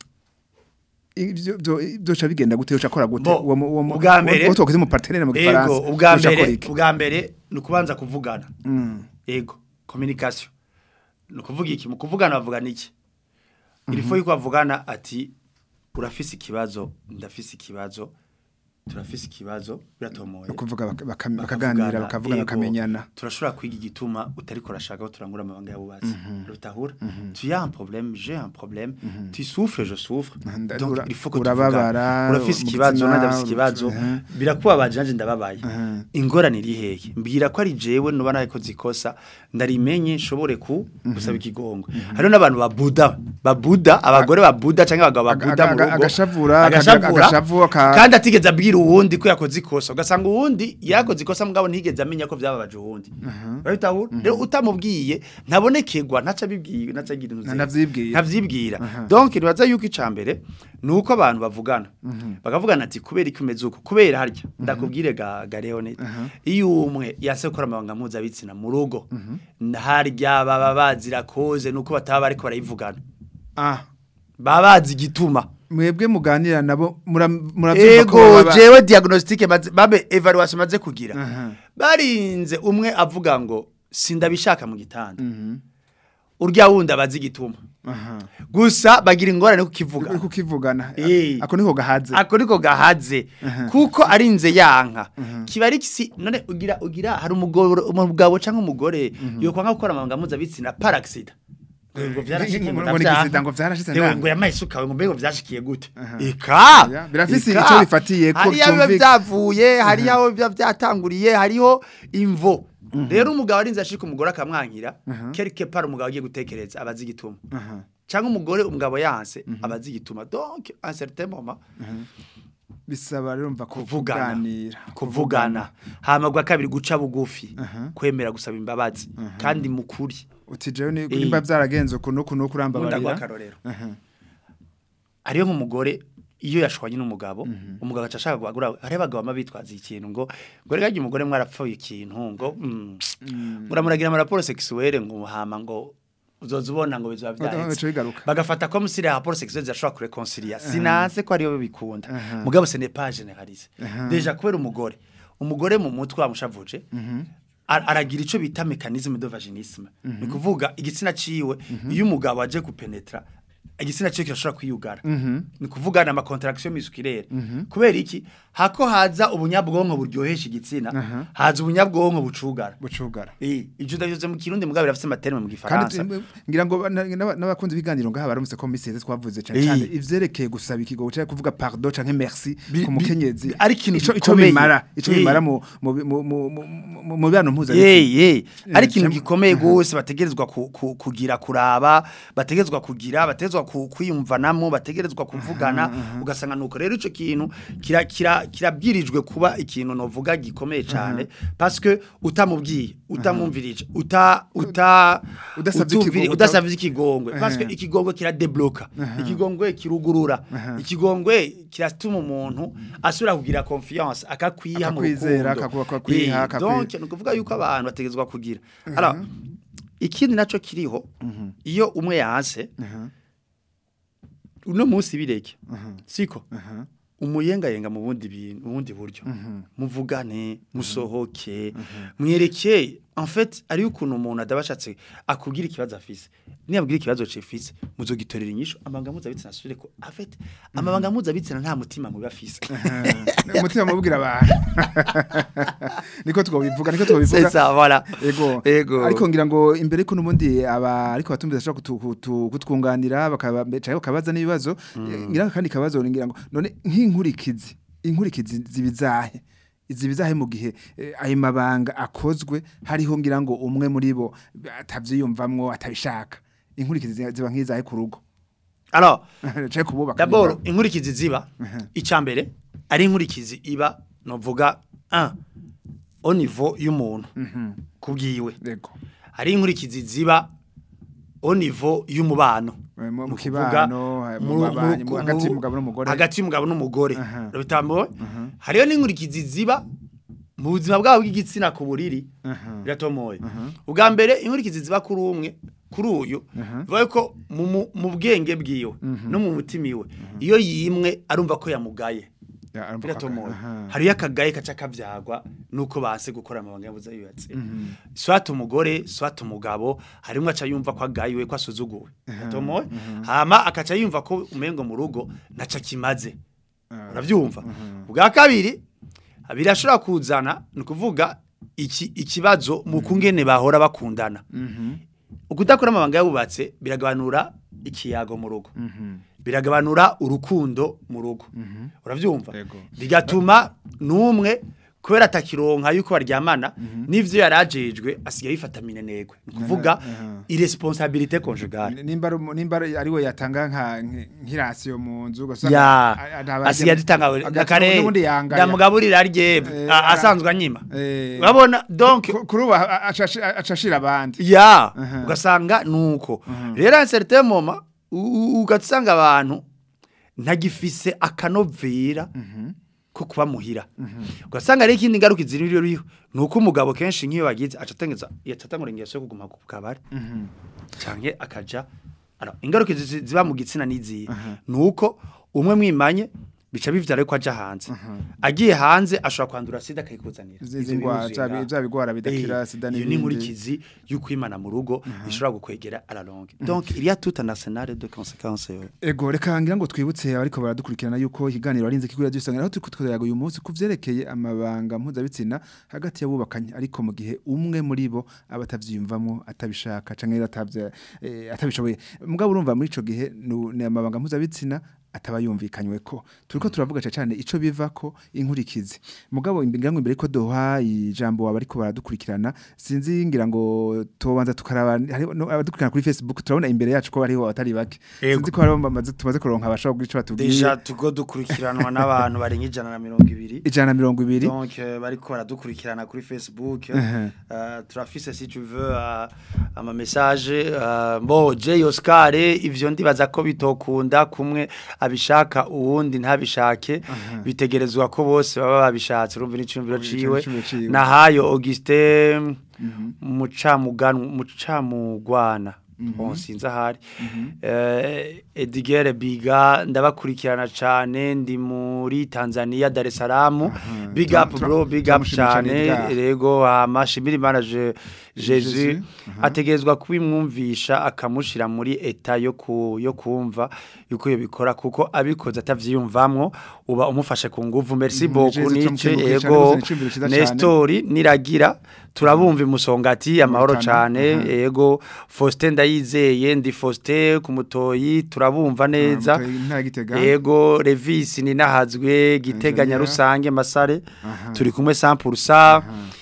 [SPEAKER 4] ivyo byo byoca bigenda gute uca akora gute
[SPEAKER 6] Bo,
[SPEAKER 4] uwo mu- uwo mu-
[SPEAKER 6] ubwa mbere-
[SPEAKER 4] uwo twakoze mu partenaire mu gifaransa
[SPEAKER 6] ego ubwa
[SPEAKER 4] uca akora
[SPEAKER 6] mbere
[SPEAKER 4] iki?
[SPEAKER 6] ubwa mbere ni ukubanza kuvugana
[SPEAKER 4] Mm.
[SPEAKER 6] ego communication ni ukuvuga iki mu kuvugana bavugana iki ilifo yuko bavugana ati urafise ikibazo ndafise ikibazo turafise ikibazo biratomoye
[SPEAKER 4] no kuvuga baka- baka- bakaganira bakavugana
[SPEAKER 6] ego,
[SPEAKER 4] bakamenyana
[SPEAKER 6] turashobora kwiga igituma utariko urashaka ko turangura amabanga yabubatsi rutahura tu as un problème j'ai un problème tu souffres je souffre
[SPEAKER 4] Nda-
[SPEAKER 6] donc
[SPEAKER 4] ura-
[SPEAKER 6] il faut que
[SPEAKER 4] urababara,
[SPEAKER 6] tuvugane urafise
[SPEAKER 4] mu
[SPEAKER 6] ikibazo
[SPEAKER 4] gitsina,
[SPEAKER 6] nanjye afise ikibazo
[SPEAKER 4] mhm.
[SPEAKER 6] birakubabaje nanje ndababaye
[SPEAKER 4] Mhm.
[SPEAKER 6] ingorane iri hehe mbwira ko ari jewe nuba narikoze ikosa ndarimenye nshobore ku gusaba ikigongo hariho n'abantu babuda babuda abagore babuda cyangwa abagabo
[SPEAKER 4] Aga-
[SPEAKER 6] babuda mu
[SPEAKER 4] aga-
[SPEAKER 6] rugo
[SPEAKER 4] agashavura,
[SPEAKER 6] agashavura
[SPEAKER 4] akagira- agashavu, aka-
[SPEAKER 6] kandi atigeze abwira uwundi ko yakoze ikosa ugasanga uwundi yakoze ikosa mugabo ntigeze amenya ko byababaje uwundi urabitahura rero utamubwiye ntabonekegwa ntaca abibwiye ntaca agira intuze
[SPEAKER 4] Ntavyibwira.
[SPEAKER 6] ntavyibwira donc nibaza yuko icambere nuko abantu bavugana bakavugana ati kubera iki umeze uko kubera harya ndakubwire ga, ga Leonid iyo umwe yase gukora amabanga mpuzabitsina mu rugo harya baba bazira koze nuko bataba bariko barayivugana
[SPEAKER 4] ah
[SPEAKER 6] baba bazi igituma
[SPEAKER 4] mwebwe muganira nabo mura- muravyumva ko
[SPEAKER 6] ego
[SPEAKER 4] baba-
[SPEAKER 6] jewe diagnostic maze babe evaluation maze kugira
[SPEAKER 4] Aha.
[SPEAKER 6] barinze umwe avuga ngo sindabishaka mu gitanda urya wundi abazi igituma
[SPEAKER 4] aha
[SPEAKER 6] gusa bagira ingorane kukivuga
[SPEAKER 4] uri kukivugana
[SPEAKER 6] Eh.
[SPEAKER 4] ako niho gahaze
[SPEAKER 6] ako niko gahaze kuko arinze yanka kiba ari kisi none ugira ugira hari umugabo umugabo canke umugore yokwa nka gukora amabanga mpuzabitsina par accident ngo vyarashikiye ngo
[SPEAKER 4] Ngo ni
[SPEAKER 6] ndavyanka.
[SPEAKER 4] accident, ngo vyarashitse
[SPEAKER 6] Yewe,
[SPEAKER 4] ndanga.
[SPEAKER 6] ngo yamaye isuka ngo mbego vyashikiye gute eka
[SPEAKER 4] Ya, birafise
[SPEAKER 6] eka.
[SPEAKER 4] ico bifatiye ko
[SPEAKER 6] hariya biba
[SPEAKER 4] vyumvika-
[SPEAKER 6] vyavuye hariya aho biba vyatanguriye hariho imvo rero umugabo arinze ashika umugore akamwankira quelque part umugabo agiye gutekereza abazi igituma
[SPEAKER 4] aha
[SPEAKER 6] cyangwa umugore umugabo yanse abazi igituma donc un certain moment
[SPEAKER 4] bisaba rero mva
[SPEAKER 6] kuvugana
[SPEAKER 4] kuganira
[SPEAKER 6] kuvugana hama gwa kabiri guca bugufi kwemera gusaba imbabazi kandi mukuri
[SPEAKER 4] uti jewe ni
[SPEAKER 6] Eh.
[SPEAKER 4] nimba byaragenze kuno kuno
[SPEAKER 6] nkunda
[SPEAKER 4] kurambabarira
[SPEAKER 6] gwakarorero
[SPEAKER 4] Aha.
[SPEAKER 6] ariyo nk'umugore iyo yashwanye n'umugabo umugabo aca ashaka guhagura hari abagabo bama bitwaza ikintu ngo ngo rega umugore mwarapfuye ikintu ngo mm, muramuragira amaraporo sexuelle ngo hama ngo uzoza ubona ngo bizaba
[SPEAKER 4] Bica
[SPEAKER 6] byahetse
[SPEAKER 4] bigaruka.
[SPEAKER 6] bagafata ko musiri ya raporo sexuelle zashobora kureconcilia sinanse ko ariyo bikunda mugabo ce n'est pas généralisé deja kubera umugore umugore mu mutwe wamushavuje ar- aragira ico bita mécanisme de vaginisme ni kuvuga igitsina ciwe iyo umugabo aje kupenetra igitsina ciwe kirashobora kwiyugara ni kuvuga na contraction musculaire kubera iki hako haza ubunyabwonko buryohesha igitsina haza ubunyabwonko bucugara
[SPEAKER 4] bucugara
[SPEAKER 6] eh ivyo ndavyose mu kirundi mugabo birafise amaterme mu
[SPEAKER 4] kandi
[SPEAKER 6] gifaransa
[SPEAKER 4] eh, ngira ngo na- n'aba- n'abakunzi biganiro ngaha baramutse ko misi twavuze cyane
[SPEAKER 6] Eh.
[SPEAKER 4] cyane ivyerekeye gusaba ikigo cyangwa kuvuga pardon canke merci
[SPEAKER 6] Bi-
[SPEAKER 4] ku
[SPEAKER 6] bi-
[SPEAKER 4] mukenyezi
[SPEAKER 6] bi- ari ikintu
[SPEAKER 4] ico ico
[SPEAKER 6] gikomeye.
[SPEAKER 4] bimara ico
[SPEAKER 6] Eh.
[SPEAKER 4] bimara mu mu mu mu- mu- mu bibano mpuzabitsina
[SPEAKER 6] Yey yey ari ikintu
[SPEAKER 4] cem-
[SPEAKER 6] gikomeye gose bategerezwa ku- ku- kugira kuraba bategerezwa kugira bategerezwa ku- kwiyumvanamo bategerezwa kuvugana ugasanga nuko rero ico kintu kira kira kirabwirijwe kuba ikintu novuga gikomeye cyane parce que utamubwiye utamumvirije uta uta
[SPEAKER 4] Udasavye
[SPEAKER 6] utumviri-
[SPEAKER 4] ikigo-
[SPEAKER 6] udasavye ikigongwe parce que
[SPEAKER 4] Aha.
[SPEAKER 6] ikigongwe kiradebloka ikigongwe kirugurura ikigongwe kiratuma umuntu asubira kugira confiance akakwiha mu
[SPEAKER 4] Akakwizera,
[SPEAKER 6] rukundo.
[SPEAKER 4] akaku- akakwiha,
[SPEAKER 6] Eh,
[SPEAKER 4] akakwi-
[SPEAKER 6] donc ni ukuvuga yuko abantu bategezwa kugira alors ikindi naco kiriho iyo umwe yanse uno munsi bireke siko umuyengayenga mu bundi bintu mu bundi buryo muvugane musohoke mwerekeye en fait ari ukuntu umuntu adabashatse akubwira ikibazo afise niyabwira ikibazo cefise muzogitorera inyishu amabanga mpuzabitsina asubire ko en fait amabanga mpuzabitsina nta mutima mubi afise
[SPEAKER 4] umutima mubwira abantu niko twobivuga niko twobivuga
[SPEAKER 6] c'est ça voilà
[SPEAKER 4] Ego.
[SPEAKER 6] Ego.
[SPEAKER 4] Ariko ngira ngo imbere ko nubundi aba ariko batumbiza ashaka kutu- kutu- kutwunganira bakaba cyangwa bakabaza n'ibibazo ngira kandi kabazo ngira ngo none nk'inkurikizi inkurikizi zibizahe zibizahe mu gihe eh, ayo mabanga akozwe hariho ngira ngo umwe muri bo atavyiyumvamwo atabishaka inkurikizi ziba- ziba nk'izahe ku rugo
[SPEAKER 6] alors
[SPEAKER 4] cyangwa kububaka
[SPEAKER 6] D'abord inkurikizi ziba icambere ari inkurikizi iba novuga 1 au niveau y'umuntu kubwiwe
[SPEAKER 4] Yego.
[SPEAKER 6] hari inkurikizi ziba au niveau y'umubano
[SPEAKER 4] Eh, mu- mu
[SPEAKER 6] Ni ukuvuga
[SPEAKER 4] kibano, eh, mu
[SPEAKER 6] mu-
[SPEAKER 4] babanyi,
[SPEAKER 6] mu-
[SPEAKER 4] mu- hagati
[SPEAKER 6] mu-
[SPEAKER 4] y'umugabo n'umugore.
[SPEAKER 6] hagati y'umugabo n'umugore
[SPEAKER 4] Aha.
[SPEAKER 6] bitambo hariyo n'inkurikizi ziba mu buzima bwabo bw'igitsina ku buriri biratomoye ubwa mbere inkurikizi ziba kuri umwe kuri uyu bivuga ko mu- mu- mu bwenge bwiwe no mu mutima iwe iyo yimwe arumva ko yamugaye
[SPEAKER 4] Ya, arumva ko-
[SPEAKER 6] biratomoye
[SPEAKER 4] aha.
[SPEAKER 6] hariyo akagaye kaca kavyagwa nuko base gukora amabanga yabuze yubatse swat umugore swat umugabo harimwe aca yumva ko agayiwe ko asuzuguwe biratomoye hama akaca yumva ko umengo mu rugo naca kimaze uravyumva ubwa kabiri birashobora kuzana ni ukuvuga iki ikibazo mu kungene bahora bakundana ukudakora amabanga yabubatse biragabanura ikiyago mu rugo biragabanura urukundo mu rugo uravyumva
[SPEAKER 4] Yego.
[SPEAKER 6] bigatuma numwe kubera atakironka yuko baryamana n'ivyo yarajejwe asigaye yifata minenegwe ni kuvuga irresponsabilité conjugale
[SPEAKER 4] nimba ari umu- nimba ari we yatanga nka nk- nk'irasiyo mu nzu ugasanga
[SPEAKER 6] ya
[SPEAKER 4] a- a-
[SPEAKER 6] asigaye aditanga
[SPEAKER 4] agati-
[SPEAKER 6] akare
[SPEAKER 4] n'ubundi yangaya.
[SPEAKER 6] ndamugaburira arye
[SPEAKER 4] Eh,
[SPEAKER 6] a-
[SPEAKER 4] ara-
[SPEAKER 6] asanzwe anyima
[SPEAKER 4] Eh,
[SPEAKER 6] urabona donc
[SPEAKER 4] ku- kuri ubu a- acashi- acashira abandi
[SPEAKER 6] ya
[SPEAKER 4] Aha.
[SPEAKER 6] ugasanga nuko rero à certain moment u- u- ugasanga abantu ntagifise akanovera ko kuba muhira ugasanga rero ikindi ngaruka ziri ririho nuko umugabo kenshi nk'iyo bagize acatengeza yacatangura ingeso yo kuguma ku kabari canke akaja alors ingaruka zi- ziba mu gitsina niziye nuko umwe mwimanye bica bivyara ko aja hanze agiye hanze ashobora kwandura sida akayikuzanira
[SPEAKER 4] Izi-
[SPEAKER 6] Ivyo
[SPEAKER 4] izi ngwara,
[SPEAKER 6] biruzuye
[SPEAKER 4] vya bi-
[SPEAKER 6] ngaho.
[SPEAKER 4] vya bigwara bidakira,
[SPEAKER 6] Eh,
[SPEAKER 4] sida
[SPEAKER 6] iyo ni
[SPEAKER 4] n'ibindi.
[SPEAKER 6] inkurikizi y'ukwimana mu rugo ishobora gukwegera à la longue donc il y a tout un arsenal de conséquences euh,
[SPEAKER 4] ego reka ngira ngo twibutse abariko baradukurikirana yuko ikiganiro arinze kigura dusanga aho turiko turayaga uyu munsi kuvyerekeye amabanga mpuzabitsina hagati y'abubakanye ariko mu gihe umwe muri bo aba atavyiyumvamo atabishaka canke atavye eh, atabishoboye mugabo urumva muri ico gihe nu- ni amabanga mpuzabitsina ataba yumvikanywe ko turiko turavuga ca cyane ico biva ko inkurikizi mugabo ngira ngo imbere ko doha ijambo abariko baradukurikirana sinzi ngira ngo tobanza tukaraba hari no- abadukurikirana kuri Facebook turabona imbere yacu ko hariho abatari bake
[SPEAKER 6] Yego.
[SPEAKER 4] sinzi ko hariho bamaze tumaze kuronka abashaka kugira ico batubwiye
[SPEAKER 6] deja tugo dukurikiranwa n'abantu barenga ijana na mirongo ibiri
[SPEAKER 4] ijana na mirongo ibiri
[SPEAKER 6] donc euh, bariko baradukurikirana kuri facebook
[SPEAKER 4] Mhm.
[SPEAKER 6] euh, turafise si tu veux euh, ama message euh, bo J Oscar ivyo ndibaza ko bitokunda kumwe abishaka uwundi ntabishake bitegerezwa ko bose baba babishatse urumva n'icumviro ciwe
[SPEAKER 4] Icumviro ciwe.
[SPEAKER 6] nahayo Augustin mucamuganwa mucamugwana bon sinzi ahari eh Edgar Biga ndabakurikirana cane ndi muri Tanzania Dar es Salaam big
[SPEAKER 4] Tura-
[SPEAKER 6] up
[SPEAKER 4] tura-
[SPEAKER 6] bro big up
[SPEAKER 4] turamushimira cane
[SPEAKER 6] cane
[SPEAKER 4] Edgar.
[SPEAKER 6] rego amashimira imana je
[SPEAKER 4] Jesus,
[SPEAKER 6] Jesus
[SPEAKER 4] aha.
[SPEAKER 6] ategerezwa kubimwumvisha akamushira muri eta yo ku yo kumva yuko yo bikora kuko abikoze atavyiyumvamwo uba umufashe ku nguvu merci
[SPEAKER 4] Mhm,
[SPEAKER 6] beaucoup
[SPEAKER 4] Jesus,
[SPEAKER 6] nice
[SPEAKER 4] turamukengurukiye cane,
[SPEAKER 6] ego
[SPEAKER 4] uzana iciyumviro ciza cane.
[SPEAKER 6] Nestori niragira turabumva imusongati amahoro
[SPEAKER 4] Rutana,
[SPEAKER 6] cane
[SPEAKER 4] aha.
[SPEAKER 6] ego Faustin ndayizeye ndi Faustin ku mutoyi turabumva neza
[SPEAKER 4] Mutoyi, intara ya Gitega.
[SPEAKER 6] ego Revis ni nahazwe giteganya
[SPEAKER 4] Engineer.
[SPEAKER 6] rusange masare
[SPEAKER 4] Aha.
[SPEAKER 6] turi kumwe 100%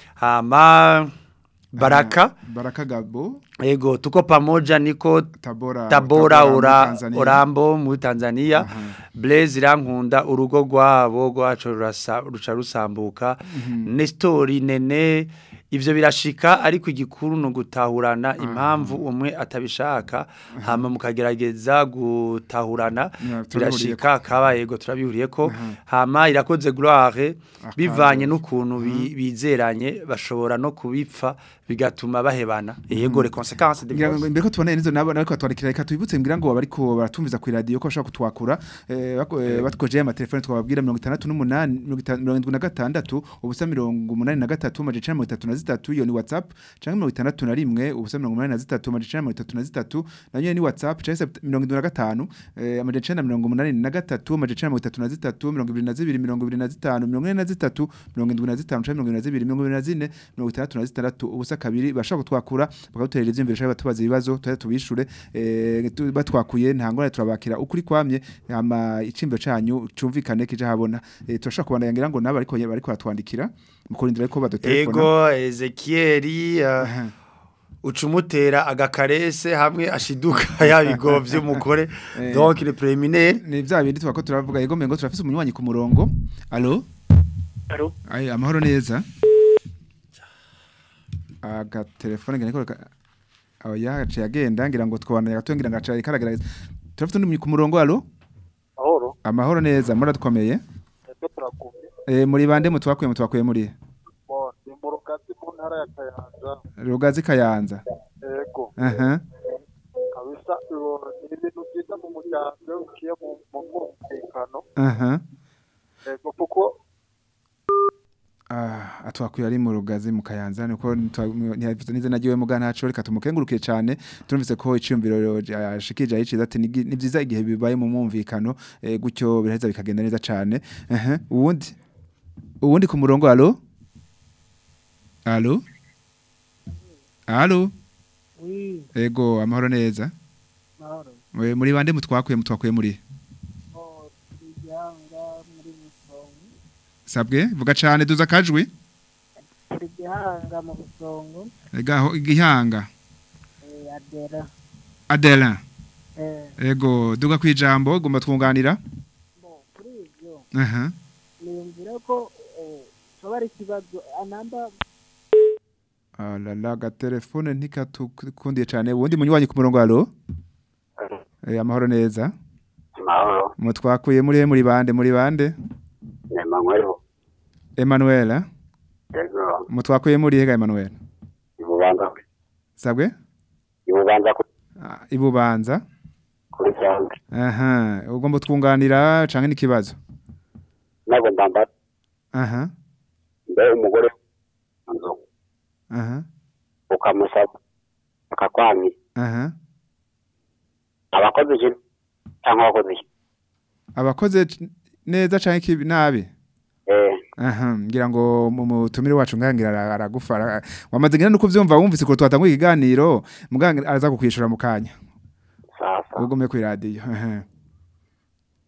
[SPEAKER 6] hama Baraka
[SPEAKER 4] Baraka Gabo
[SPEAKER 6] ego tuko pamoja niko
[SPEAKER 4] Tabora
[SPEAKER 6] Tabora
[SPEAKER 4] muri
[SPEAKER 6] ura,
[SPEAKER 4] Tanzania.
[SPEAKER 6] Urambo muri Tanzania
[SPEAKER 4] Aha.
[SPEAKER 6] Blaise irankunda urugo rwabo rwacu rurasa- ruca rusambuka Nestori nene ivyo birashika ariko igikuru no gutahurana impamvu umwe atabishaka hama mukagerageza gutahurana
[SPEAKER 4] Yeah, turabihuriyeko.
[SPEAKER 6] birashika kaba yego turabihuriyeko hama irakoze gloire
[SPEAKER 4] Akazi.
[SPEAKER 6] bivanye n'ukuntu bi- bizeranye bashobora no kubipfa bigatuma bahebana yego les conséquences de
[SPEAKER 4] ngira ngo imbere ko tubona nizo nabo nariko twandikira reka tubibutse ngira ngo bariko baratumviza ku radio ko bashaka kutwakura eh, bako- eh, batwoje ama telefone twababwira 68 76 ubusa 83 majana 33 iyo ni WhatsApp canke 61 ubusa 83 majana 33 nanyo ni WhatsApp canke 75 eh, amajana 83 majana 33 22 25 43 75 canke 22 24 66 ubusa kabiri bashaka kutwakura bakaduterera ivyumviro shaka batubaza ibibazo tuya tubishure eh, tu- batwakuye nta ngorane turabakira ukuri kwamye ama icimbo canyu cumvikane kije habona eh, turashaka kubandanya ngira ngo nabo ariko bariko batwandikira mukurindira ko badotelefona
[SPEAKER 6] ego Ezekieli uh,
[SPEAKER 4] Aha.
[SPEAKER 6] ucumutera agakarese hamwe ashiduka yabigovye umugore
[SPEAKER 4] Eh.
[SPEAKER 6] donc le préliminaire
[SPEAKER 4] ni vya bindi twako turavuga yego mengo turafise umunywanyi ku murongo allo
[SPEAKER 7] Alo,
[SPEAKER 4] Ay, amahoro neza. Aga telefone ngene ko aho yaciye agenda ngira ngo twabandanya gato ngira ngo acaye karagaragaza. Turafite undi ku murongo allo?
[SPEAKER 7] mahoro,
[SPEAKER 4] Amahoro neza muratkomeye.
[SPEAKER 7] ese turakumye.
[SPEAKER 4] Eh muri bande mutwakuye mutwakuye muri
[SPEAKER 7] Bo, ni mu rugazi mu ntara ya Kayanza.
[SPEAKER 4] Rugazi Kayanza.
[SPEAKER 7] Ego,
[SPEAKER 4] Aha.
[SPEAKER 7] kabisa uwo ni ibintu byiza mu muryango ukiye mu mu mwumvikano.
[SPEAKER 4] Aha.
[SPEAKER 7] Ego, kuko
[SPEAKER 4] Ah, atwakuye ari mu rugazi mu Kayanza niko ntiyavuze nize nagiwe mu gantaco reka tumukengurukiye cyane turumvise ko iciyumviro yashikije ayiciza ati ni ni byiza igihe bibaye mu mwumvikano eh, gutyo biraheza bikagenda neza cyane aha uwundi uwundi ku murongo allo allo allo
[SPEAKER 8] Oui,
[SPEAKER 4] ego amahoro neza
[SPEAKER 8] mahoro.
[SPEAKER 4] We, muri bande mutwakuye mutwakuye muri
[SPEAKER 8] Oh, igihanga muri Busongo.
[SPEAKER 4] sabwe vuga cyane duza kajwi
[SPEAKER 8] Turi igihanga mu Busongo.
[SPEAKER 4] egaho igihanga
[SPEAKER 8] Eh, Adera.
[SPEAKER 4] Adela
[SPEAKER 8] Eh,
[SPEAKER 4] ego duga kwijambo gomba twunganira
[SPEAKER 8] bo, kuri ivyo,
[SPEAKER 4] aha
[SPEAKER 8] niyumvira ko eh, coba ari ikibazo anamba
[SPEAKER 4] alala gatelefone ntikatukundiye cyane ubundi munywanyi ku murongo allo eh amahoro neza
[SPEAKER 9] Mahoro,
[SPEAKER 4] mutwakuye muri he muri bande muri bande
[SPEAKER 9] ni Emmanuel
[SPEAKER 4] Emmanuel eh?
[SPEAKER 9] Yego,
[SPEAKER 4] mutwakuye muri he ga Emmanuel
[SPEAKER 9] ibubanza
[SPEAKER 4] sabwe
[SPEAKER 9] ibubanza
[SPEAKER 4] Ah, ibubanza
[SPEAKER 9] kuri cyangwa
[SPEAKER 4] aha ugomba twunganira canke n'ikibazo
[SPEAKER 9] ntabwo ndamba
[SPEAKER 4] aha
[SPEAKER 9] mbe umugore nzu
[SPEAKER 4] aha
[SPEAKER 9] ukamusaba akakwami
[SPEAKER 4] aha
[SPEAKER 9] abakoze iki cyangwa abakoze iki
[SPEAKER 4] abakoze c- neza canke kibi nabi
[SPEAKER 9] eh
[SPEAKER 4] aha ngira ngo mu mutumire wacu ngangira ara- aragufa ara- wamaze ngira nuko vyumva wumvise ko twatangwa ikiganiro mugangira araza kukwishura mu kanya
[SPEAKER 9] sasa
[SPEAKER 4] ugomeye ku radio aha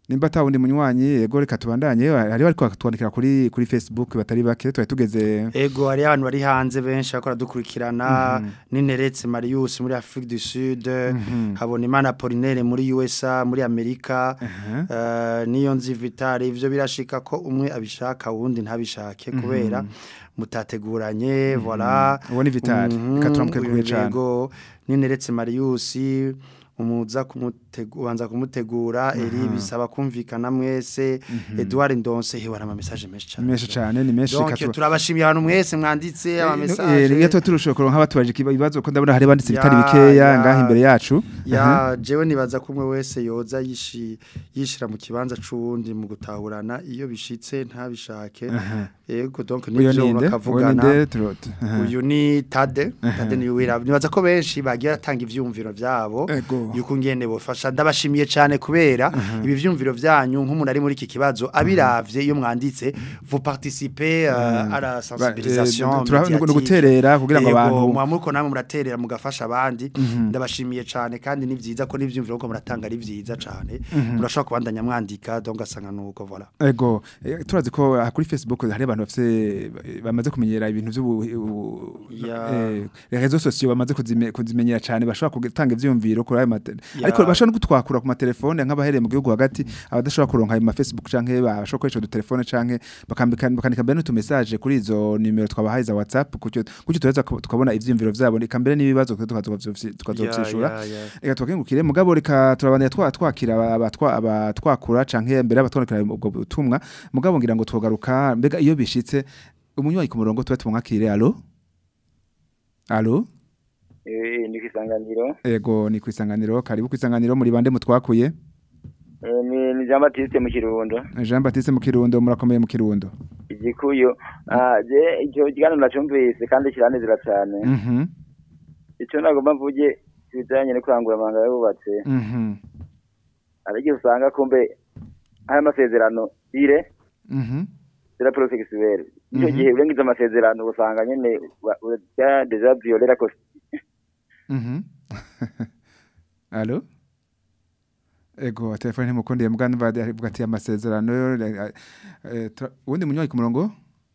[SPEAKER 4] nimba ata wundi munywanyi yego reka tubandanye hariho ariko twandikira kuri kuri Facebook batari bake twari tugeze
[SPEAKER 6] Ego hari abantu bari hanze benshi bakora dukurikirana n'Ineretse Marius muri Afrique du Sud habona Imana Apollinaire muri USA muri Amerika eh, niyo nzi Vitali ivyo birashika ko umwe abishaka wundi ntabishake kubera mutateguranye voilà
[SPEAKER 4] uwo ni Vitali
[SPEAKER 6] Mhm,
[SPEAKER 4] reka turamukegure
[SPEAKER 6] uyu
[SPEAKER 4] cyane
[SPEAKER 6] yego n'Ineretse Marius umuza kumutegura wanza kumutegura eri bisaba kumvikana mwese Edouard Ndonse hewa ama message menshi cyane
[SPEAKER 4] menshi cyane ni menshi
[SPEAKER 6] Donc
[SPEAKER 4] reka tu-
[SPEAKER 6] turabashimiye abantu mwese mwanditse ama
[SPEAKER 4] Eh,
[SPEAKER 6] message
[SPEAKER 4] iyo tuba turushaho kuronka abatubaje ibibazo ko ndabona hari banditse
[SPEAKER 6] Ya,
[SPEAKER 4] bitari bikeya
[SPEAKER 6] ya.
[SPEAKER 4] ngaho imbere yacu
[SPEAKER 6] ya jewe nibaza ko umwe wese yoza yishi yishira mu kibanza c'uwundi mu gutahurana iyo bishitse ntabishake yego donc
[SPEAKER 4] uyu
[SPEAKER 6] nivyo
[SPEAKER 4] ninde uyu
[SPEAKER 6] bakavugana
[SPEAKER 4] ninde turo- aha.
[SPEAKER 6] uyu ni Tade Tade ni wira nibaza ko benshi bagiye batanga ivyumviro vyabo
[SPEAKER 4] Ego.
[SPEAKER 6] yuko ngene bofasha ndabashimiye cyane kubera ibi vyumviro vyanyu nk'umuntu ari muri iki kibazo abiravye iyo mwanditse vous participez euh, à la sensibilisation
[SPEAKER 4] eh, tura-
[SPEAKER 6] médiatique.
[SPEAKER 4] ni uguterera kugira ngo
[SPEAKER 6] Yego,
[SPEAKER 4] abantu-
[SPEAKER 6] muba muriko namwe muraterera mugafasha abandi ndabashimiye cyane kandi ni vyiza ko n'ivyumviro ko muratanga ari vyiza cyane murashobora kubandanya mwandika donc asanga nuko voilà
[SPEAKER 4] Ego, eh, turazi ko ah, kuri Facebook hari abantu bafite bamaze kumenyera ibintu by'ubu
[SPEAKER 6] Ya.
[SPEAKER 4] eh, les réseaux sociaux bamaze kuzime- kuzimenyera cyane bashobora gutanga ivyumviro kuri ayo mate
[SPEAKER 6] Ya.
[SPEAKER 4] ariko bashobora no gutwakura ku matelefone nk'abahereye mu gihugu hagati abadashobora kuronka ayo ma Facebook canke bashobora gukoresha udutelefone canke bakambika bakandika mbere n'utu message kuri izo nimero twabahaye za WhatsApp kucyo kucyo tureza ko- tukabona ivyumviro vyabo eka mbere n'ibibazo tukazovyishura
[SPEAKER 6] Ya, ya, ya.
[SPEAKER 4] reka twakengukire mugabo reka turabandanya twa twakira abatwa abatwakura canke mbere abatwandikira ubwo butumwa mugabo ngira ngo twogaruka mbega iyo bishitse umunywanyi ku murongo tuba tumwakire alo alo
[SPEAKER 10] Eh, ni kwisanganiro.
[SPEAKER 4] ego ni kwisanganiro karibu kwisanganiro muri bande mutwakuye
[SPEAKER 10] Eh, ni ni Jean Baptiste mu Kirundo.
[SPEAKER 4] Jean Baptiste mu Kirundo murakomeye mu Kirundo
[SPEAKER 10] Igikuyo. Ah, je icyo kiganiro nacumvise kandi kiranezera cyane.
[SPEAKER 4] mhm
[SPEAKER 10] Icyo nagomba mvuge kijanye no kurangura amanga yubatse.
[SPEAKER 4] mhm
[SPEAKER 10] Ariko usanga kumbe aya masezerano ire
[SPEAKER 4] mhm
[SPEAKER 10] sera professionnel. Icyo
[SPEAKER 4] Mhm.
[SPEAKER 10] gihe urengiza amasezerano usanga nyene wa- urya deja violer la constitution.
[SPEAKER 4] mhm alo ego telefone ntimukundiye mugani bavuga ati amasezerano eh, eh, tura- uwundi munywanyi ku murongo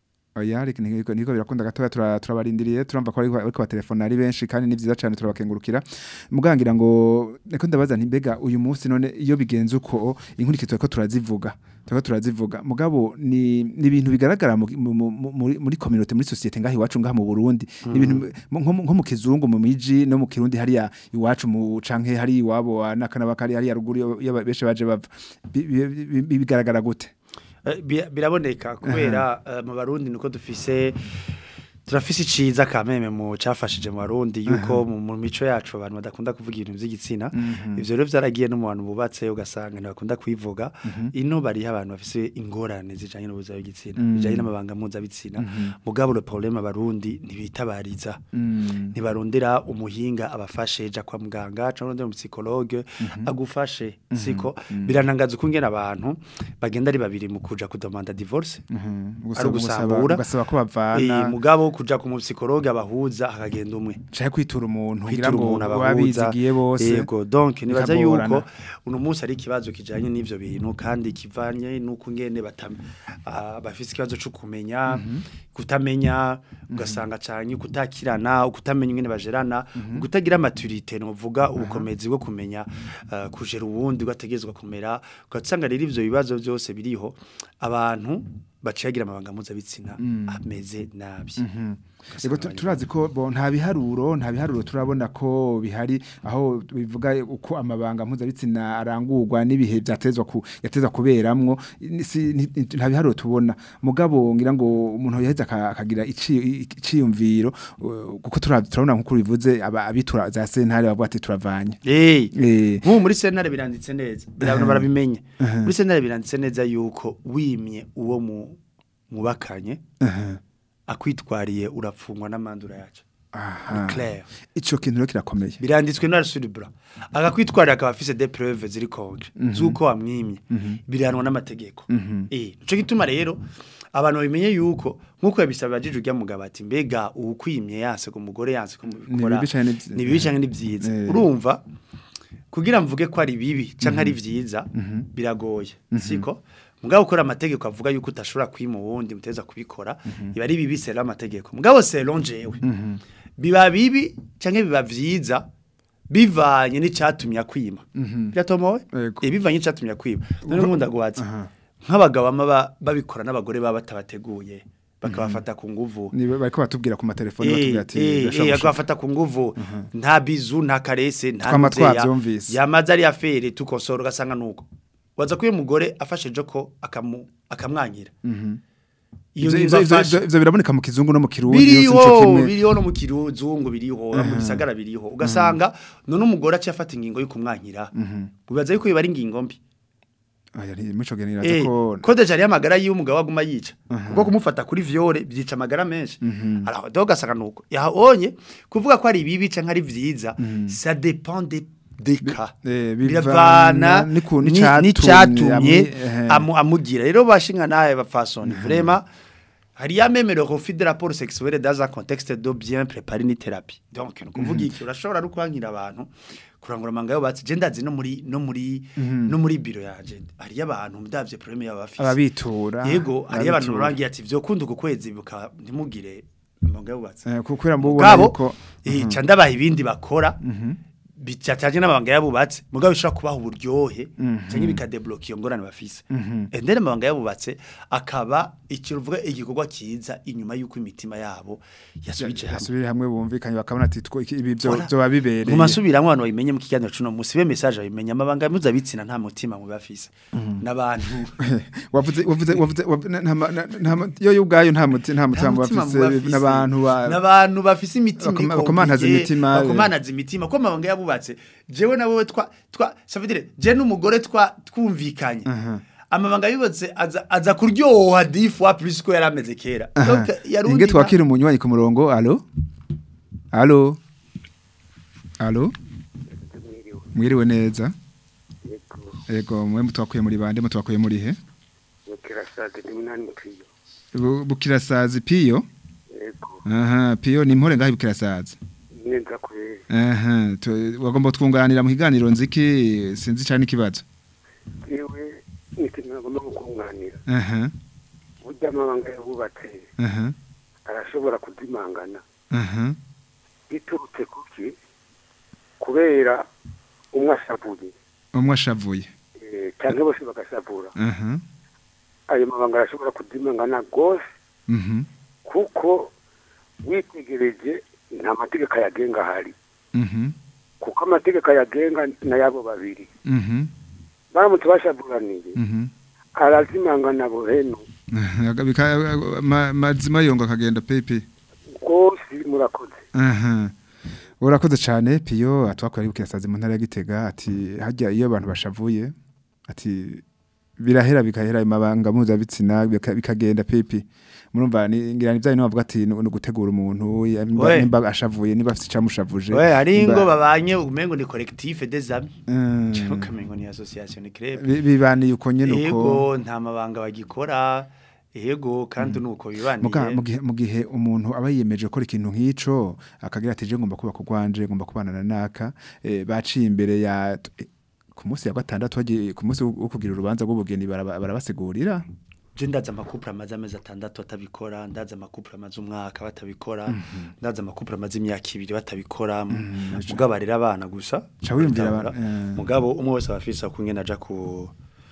[SPEAKER 4] oya ariko niko niko birakunda gatoya tura- turabarindiriye turumva ko ariko ariko batelefona ari benshi kandi ni vyiza cyane turabakengurukira mugangira ngo niko ndabaza nti mbega uyu munsi none iyo bigenze uko inkurikizwa ko turazivuga turiko turazivuga mugabo ni ni ibintu bigaragara mu- mu- mu- muri muri community muri societe ngaho iwacu ngaha mu Burundi ni ibintu mu- nko mu- nko mu kizungu mu miji no mu kirundi hariya iwacu mu canke hari iwabo wa nakana bakari hariya ruguru iyo- iyo benshi baje bava Bi- bi- bi- bi- bigaragara gute
[SPEAKER 6] Eh, bi- biraboneka kubera eh, mu barundi niko dufise turafise iciza kameme mu cafashije mu barundi yuko mu mu mico yacu abantu badakunda kuvuga ibintu vy'igitsina ivyo rero vyaragiye no mu bantu bubatse ugasanga ntibakunda kwivuga ino bariho abantu bafise ingorane zijanye n'ubuzima bw'igitsina bijanye n'amabanga mpuzabitsina mugabo le problème abarundi ntibitabariza ntibarondera umuhinga abafashe ja kwa muganga cyangwa urondera umusicologue agufashe siko biranangaza uko ngena abantu bagenda ari babiri mu kuja kudomanda divorce
[SPEAKER 4] Gusaba-
[SPEAKER 6] ari ugusambura
[SPEAKER 4] ugasaba ko
[SPEAKER 6] Eh,
[SPEAKER 4] bavana
[SPEAKER 6] mugabo kuja ku musicologue abahuza hakagenda umwe
[SPEAKER 4] canke kwitura umuntu kugira
[SPEAKER 6] kwitura
[SPEAKER 4] ngo
[SPEAKER 6] umuntu abahuza
[SPEAKER 4] babizigiye bose
[SPEAKER 6] yego donc nibaza
[SPEAKER 4] bikagorana.
[SPEAKER 6] yuko uno munsi ari ikibazo kijanye n'ivyo bintu kandi kivanye nuko ngene batam ah, bafise ikibazo cyo kumenya kutamenya ugasanga cyane kutakirana ukutamenya ingene bajerana kutagira maturité no vuga ubukomezi bwo kumenya ah, kujera uwundi ugategezwa kumera ugasanga rero ivyo bibazo byose biriho abantu baciyagira amabanga mpuzabitsina ameze nabi
[SPEAKER 4] Ego tu- turazi ko bo nta biharuro nta biharuro turabona ko bihari aho bivuga uko amabanga mpuzabitsina arangurwa n'ibihe byatezwa ku yatezwa kuberamwo ni- si- ni- ni- nta biharuro tubona mugabo ngira ngo umuntu yaheza aka- akagira ici- iciyumviro uh, kuko tura- turabona nkuko bivuze aba- abitura za sentare bavuga ati turavanye
[SPEAKER 6] Eh
[SPEAKER 4] eh
[SPEAKER 6] Nk'ubu muri sentare biranditse neza birabona barabimenya muri sentare biranditse neza yuko wimye uwo mu mubakanye akwitwariye urafungwa n'amandura yacu
[SPEAKER 4] aha
[SPEAKER 6] clair
[SPEAKER 4] ico kintu rero kirakomeye
[SPEAKER 6] biranditswe na Sulibra agakwitwarira akaba afise des preuves ziri concrete zuko wamwimye biranwa n'amategeko eh nico gituma rero abantu babimenye yuko nkuko yabisaba bajije ujya mugabo ati mbega ukwimye yanse ku mugore yanse ko mubikora
[SPEAKER 4] bibi canke ni vyi-
[SPEAKER 6] ni bibi canke ni byiza
[SPEAKER 4] Eh.
[SPEAKER 6] urumva kugira mvuge ko ari bibi canke ari vyiza biragoye siko mugabo ukora amategeko avuga yuko utashobora kwima uwundi muteza kubikora iba ari bibi sera amategeko mugabo selon jewe biba bibi canke biba vyiza bivanye n'icatumye akwima biratomowe
[SPEAKER 4] Yego.
[SPEAKER 6] Eh, bivanye n'icatumye akwima none nkunda guhatsa nk'abagabo bama ba- babikora n'abagore baba batabateguye bakabafata ku nguvu
[SPEAKER 4] ni bariko batubwira ku matelefone
[SPEAKER 6] Eh,
[SPEAKER 4] batubwira ati
[SPEAKER 6] eh,
[SPEAKER 4] birashobora
[SPEAKER 6] eh,
[SPEAKER 4] gushika.
[SPEAKER 6] akabafata ku nguvu nta bizu nta karese nta
[SPEAKER 4] Twama
[SPEAKER 6] ntuzeya.
[SPEAKER 4] twavyumvise.
[SPEAKER 6] yamaze ari afere tukosora ugasanga nuko waza ko uyu mugore afashe joko akamu akamwanyira iyo
[SPEAKER 4] Ivyo-
[SPEAKER 6] ngingo
[SPEAKER 4] ivyo- ivyo-
[SPEAKER 6] afashe
[SPEAKER 4] ivyo biraboneka mu kizungu no mu kirundi yose nico
[SPEAKER 6] biriho
[SPEAKER 4] kimwe.
[SPEAKER 6] biriho no mu kiruzungu biriho no mu bisagara biriho ugasanga none umugore aciye afata ingingo yo kumwanyira ubaza yuko biba ari ingingo mbi
[SPEAKER 4] Aya, ni- mico genera
[SPEAKER 6] Eh,
[SPEAKER 4] ko
[SPEAKER 6] ko deja ari amagara yiwe umugabo aguma yica kuko kumufata kuri viole byica amagara menshi alors donc gasanga nuko yaonye kuvuga ko ari bibi canke ari vyiza ça dépend des des cas
[SPEAKER 4] eh,
[SPEAKER 6] biravana
[SPEAKER 4] bivana n'iku-
[SPEAKER 6] ni-
[SPEAKER 4] n'icatumye
[SPEAKER 6] n'icatumye
[SPEAKER 4] amwi- ehe.
[SPEAKER 6] amu- amugira rero bashinga nawe bafasoni vraiment hari ya même le refus de rapport sexuel dans un contexte de bien préparer une thérapie donc ni kuvuga iki urashobora no kwankira abantu kurangura amanga yo batse je ndazi no muri no muri no muri biro yanje hari abantu ndavye problème yaba bafise
[SPEAKER 4] ababitura
[SPEAKER 6] yego hari abantu
[SPEAKER 4] ababitura.
[SPEAKER 6] barangiye ati vyo kunda uko kwezi buka ntimugire amanga yo batse
[SPEAKER 4] Eh, kubera mubona
[SPEAKER 6] mugabo
[SPEAKER 4] yuko
[SPEAKER 6] eh ca ndabaha ibindi bakora bicataje n'amabanga yabubatse mugabo bishobora kubaha uburyohe cyangwa bikadebloka iyo ngorane bafise endere amabanga yabubatse akaba ikiruvuga igikorwa cyiza inyuma y'uko imitima yabo yasubije hamwe
[SPEAKER 4] basubire hamwe bumvikanye bakabona ati two- iki- ibi byo
[SPEAKER 6] Voilà.
[SPEAKER 4] byo babibereye
[SPEAKER 6] mu masubiramo abantu babimenye mu kiganiro cuno musi be message babimenye amabanga mpuzabitsina nta mutima mu bafise n'abantu
[SPEAKER 4] wavuze wavuze wavuze wav- na- nta ma- na- nta ma- yo ubwayo nta muti nta mutima
[SPEAKER 6] mutima
[SPEAKER 4] bafise
[SPEAKER 6] mubafise.
[SPEAKER 4] n'abantu ba
[SPEAKER 6] n'abantu bafise imitima
[SPEAKER 4] Bakoma-
[SPEAKER 6] iri
[SPEAKER 4] bakomanaza
[SPEAKER 6] compliquée,
[SPEAKER 4] imitima, eh.
[SPEAKER 6] bakomanaza imitima ko amabanga yabubatse jewe na wowe twa twa ça veut dire je n'umugore twa twumvikanye amabanga yubatse aza, aza kuryoha 10 fois plus ko yarameze kera donc yarundi
[SPEAKER 4] inge twakira umunywanyi ku murongo allo allo allo mwiriwe neza yego mwe mutwakuye muri bande mutwakuye muri he
[SPEAKER 11] Kirasage ni munani mukriyo.
[SPEAKER 4] Bu- bukirasazi piyo
[SPEAKER 11] Yego.
[SPEAKER 4] aha piyo ni mpore ngaho bukirasazi
[SPEAKER 11] Neza kweli.
[SPEAKER 4] aha tu- wagomba twunganira mu kiganiro nziki sinzi cyane ikibazo
[SPEAKER 11] Yewe nikintu nagomba kukunganira.
[SPEAKER 4] aha
[SPEAKER 11] Burya amabanga yabubatse
[SPEAKER 4] aha
[SPEAKER 11] arashobora kudimangana.
[SPEAKER 4] aha
[SPEAKER 11] Biturutse kuki? Kubera umwe ashavuye.
[SPEAKER 4] umwe ashavuye
[SPEAKER 11] Eh, Canke bose bagashavura.
[SPEAKER 4] aha
[SPEAKER 11] Ayo mabanga arashobora kudimangana gose
[SPEAKER 4] mhm
[SPEAKER 11] kuko witegereje nta mategeko ayagenga ahari.
[SPEAKER 4] mhm
[SPEAKER 11] Kuko amategeko ayagenga n'ayabo babiri.
[SPEAKER 4] mhm
[SPEAKER 11] Baramutse bashavuraniye.
[SPEAKER 4] mhm
[SPEAKER 11] Arazimangana buheno.
[SPEAKER 4] Aga- bika- ma- mazima yongo akagenda pepe
[SPEAKER 11] Rwose murakoze.
[SPEAKER 4] aha urakoze cyane piyo atwakwari bukirasazi mu ntara ya Gitega ati hajya iyo abantu bashavuye ati birahera bikahera ayo mabanga mpuzabitsina bika- bikagenda pepe murumva ni ngira ni bya bintu bavuga ati ni ugutegura umuntu ya- nimba
[SPEAKER 6] We.
[SPEAKER 4] nimba ashavuye nimba afite icyamushavuje
[SPEAKER 6] we hari
[SPEAKER 4] nimba-
[SPEAKER 6] ingo babanye umengo ni collectif des amis
[SPEAKER 4] Mm.
[SPEAKER 6] cyangwa ukamengo ni association ni club
[SPEAKER 4] Bi- bibaniye uko nyene uko
[SPEAKER 6] yego nta mabanga bagikora yego kandi nuko
[SPEAKER 4] Muga-
[SPEAKER 6] bibaniye
[SPEAKER 4] mu gihe- mu gihe umuntu aba yiyemeje gukora ikintu nk'ico akagira ati je ngomba kuba kugwanje ngomba kubana na naka eh, baciye imbere ya eh, ku munsi ya gatandatu bagiye ku munsi wo wo kugira urubanza rw'ubugeni baraba- barabasigurira
[SPEAKER 6] je ndaza amakupure amaze amezi atandatu batabikora ndaza amakupure amaze umwaka batabikora ndaza amakupure amaze imyaka ibiri batabikora mugabo arera abana gusa
[SPEAKER 4] Ca wiyumvira
[SPEAKER 6] batabikora.
[SPEAKER 4] aba- eh.
[SPEAKER 6] mugabo umwe wese aba afise akungene aja ku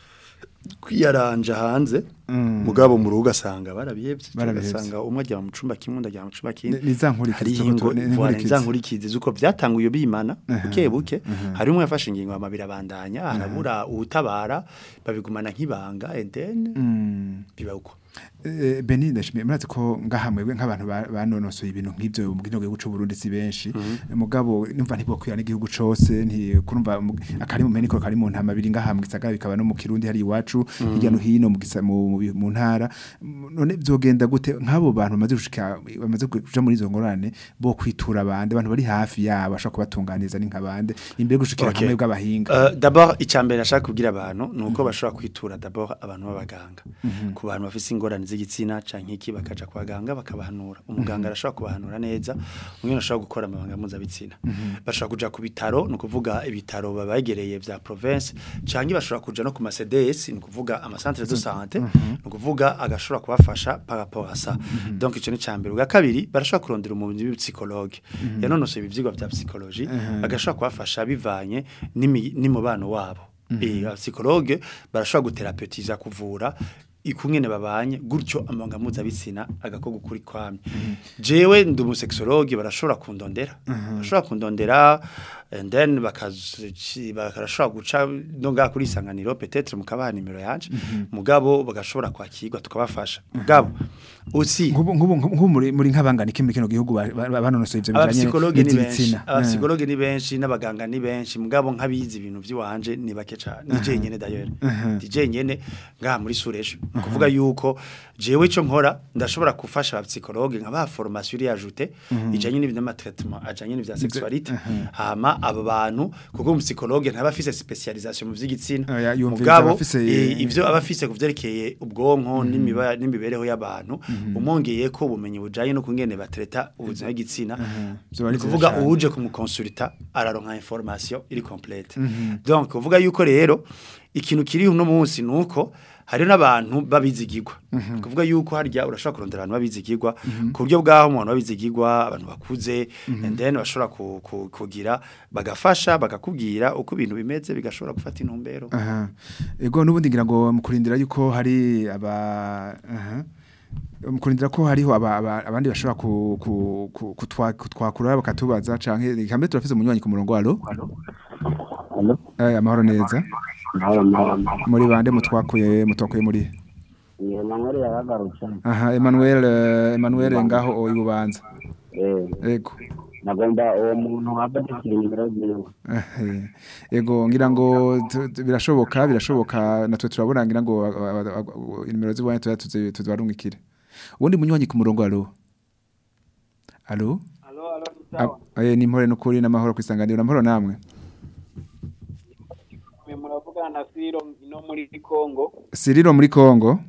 [SPEAKER 6] kwiyaranja hanze
[SPEAKER 4] Mm.
[SPEAKER 6] mugabo mu rugo ugasanga barabihevye
[SPEAKER 4] Barabihevye.
[SPEAKER 6] ugasanga umwe ajya mu cumba kimwe undi ajya mu cumba kindi
[SPEAKER 4] Ni- ni za nkurikizi
[SPEAKER 6] hariho
[SPEAKER 4] tuba
[SPEAKER 6] ingo
[SPEAKER 4] tu- ni- ni
[SPEAKER 6] voilà,
[SPEAKER 4] inkurikizi.
[SPEAKER 6] za nkurikizi zuko byatanguye bimana buke buke hari umwe yafashe ingingo amabiri abandanya harabura uwutabara babigumana nk'ibanga and then
[SPEAKER 4] Mm.
[SPEAKER 6] biba uko
[SPEAKER 4] Eh, Beni ndashimiye murazi ko ngaha mwebwe nk'abantu ba- banonosoye ibintu nk'ivyo mu gihugu cy'u Burundi si benshi mugabo numva ntibokwira n'igihugu cose nti kurumva mu- akari mu meniko kari mu ntama biri ngaha mu gisagara bikaba no mu Kirundi hari iwacu hirya no hino mu gisa- mu mu- mu ntara M- none byogenda gute nk'abo bantu bamaze gushika bamaze kuja muri izo ngorane bo kwitura abandi abantu bari hafi yabo bashaka kubatunganiza ni nk'abande imbere yo gushikira
[SPEAKER 6] Okay.
[SPEAKER 4] hamwe bw'abahinga
[SPEAKER 6] Uh, d'abord icambere nashaka kubwira abantu nuko bashobora kwitura d'abord abantu b'abaganga ku bantu bafise ingorane z'igitsina canke iki bakaja kwa ganga bakabahanura umuganga arashobora kubahanura neza umwe ashobora gukora amabanga mpuzabitsina bashobora kuja ku bitaro ni ukuvuga ibitaro babegereye vya province canke bashobora kuja no ku ma CDS ni ukuvuga ama centre de santé ni ukuvuga agashobora kubafasha par rapport à ça donc ico ni cambere ubwa kabiri barashobora kurondera umuntu w'ipsychologue yanonosoye ivyigwa vya psychologie agashobora kubafasha bivanye n'imi- n'imubano wabo eh psychologue barashobora guterapeutiza kuvura ikungene babanye gutyo amabanga mpuzabitsina agakoko kuri kwamye jewe ndi umusexologue barashobora kundondera barashobora kundondera and then bakazi bakarashobora guca no ngaha kuri isanganiro peut-être mukabaha nimero yanje mugabo bagashobora kwakirwa tukabafasha mugabo usi
[SPEAKER 4] nk'ubu nk'ubu nk'ubu muri muri nk'abangana iki muri kino gihugu ba- ba- banonosoye ivyo bijanye
[SPEAKER 6] abapsikologe ni benshi
[SPEAKER 4] n'ivy'ibitsina
[SPEAKER 6] abapsikologe ni benshi n'abaganga ni benshi mugabo nk'abizi ibintu by'iwanje ni bake cyane ni jenyene d'ailleurs ndi jenyene ngaha muri surejo ni ukuvuga yuko jewe ico nkora ndashobora gufasha abapsikologe nkabaha formation iri ajoute ijanye n'ibintu n'amatraitement ajanye n'ivya sexualité hama aba bantu kuko umupsikologe ntaba afise specialisation mu vy'igitsina
[SPEAKER 4] Oya, yumviriza
[SPEAKER 6] mugabo
[SPEAKER 4] abafise-
[SPEAKER 6] eh, ivyo aba afise kuvyerekeye ubwonko n'imiba- n'imibereho y'abantu umwongeye ko ubumenyi bujanye no kungene batreta ubuzima bw'igitsina
[SPEAKER 4] Vyoba ari
[SPEAKER 6] ni
[SPEAKER 4] vyiza
[SPEAKER 6] kuvuga
[SPEAKER 4] cane.
[SPEAKER 6] uje kumukonsulta araronka information iri complete donc uvuga yuko rero ikintu kiri uno munsi nuko hari n'abantu babizigirwa kuvuga yuko harya urashobora kurondera abantu babizigirwa ku buryo bwaho umuntu babizigirwa abantu bakuze and then bashobora ku- ku- kugira bagafasha bagakubwira uko ibintu bimeze bigashobora gufata intumbero
[SPEAKER 4] aha ego nubundi ngira ngo mukurindira yuko hari aba aha mukurindira ko hariho aba, aba, abandi bashobora ku, ku, ku, kutwa, kutwakura bakatubaza canke kambe turafise umunywanyi ku murongo alo eh amahoro neza muri bande mutwakuye mutwakuye muri
[SPEAKER 12] iyo manweri yaragarutse
[SPEAKER 4] aha Emmanuel eh, Emmanuel ngaho o ibubanza
[SPEAKER 12] eh
[SPEAKER 4] ego
[SPEAKER 12] nagomba uwo muntu wabatikira nimero ziwe
[SPEAKER 4] Eh, ego ngira ngo tu- tu- birashoboka birashoboka natwe turabona ngira ngo a- a- a- a- inimero zibonye tuza tuzi- tuzibarungikire ubundi munywanyi ku murongo alo alo
[SPEAKER 11] alo alo sawa
[SPEAKER 4] Ah, eh, ni mpore n'ukuri n'amahoro kwisanganira n'amahoro namwe
[SPEAKER 11] mwe muravugana na Siro no muri Kongo
[SPEAKER 4] Siriro muri Kongo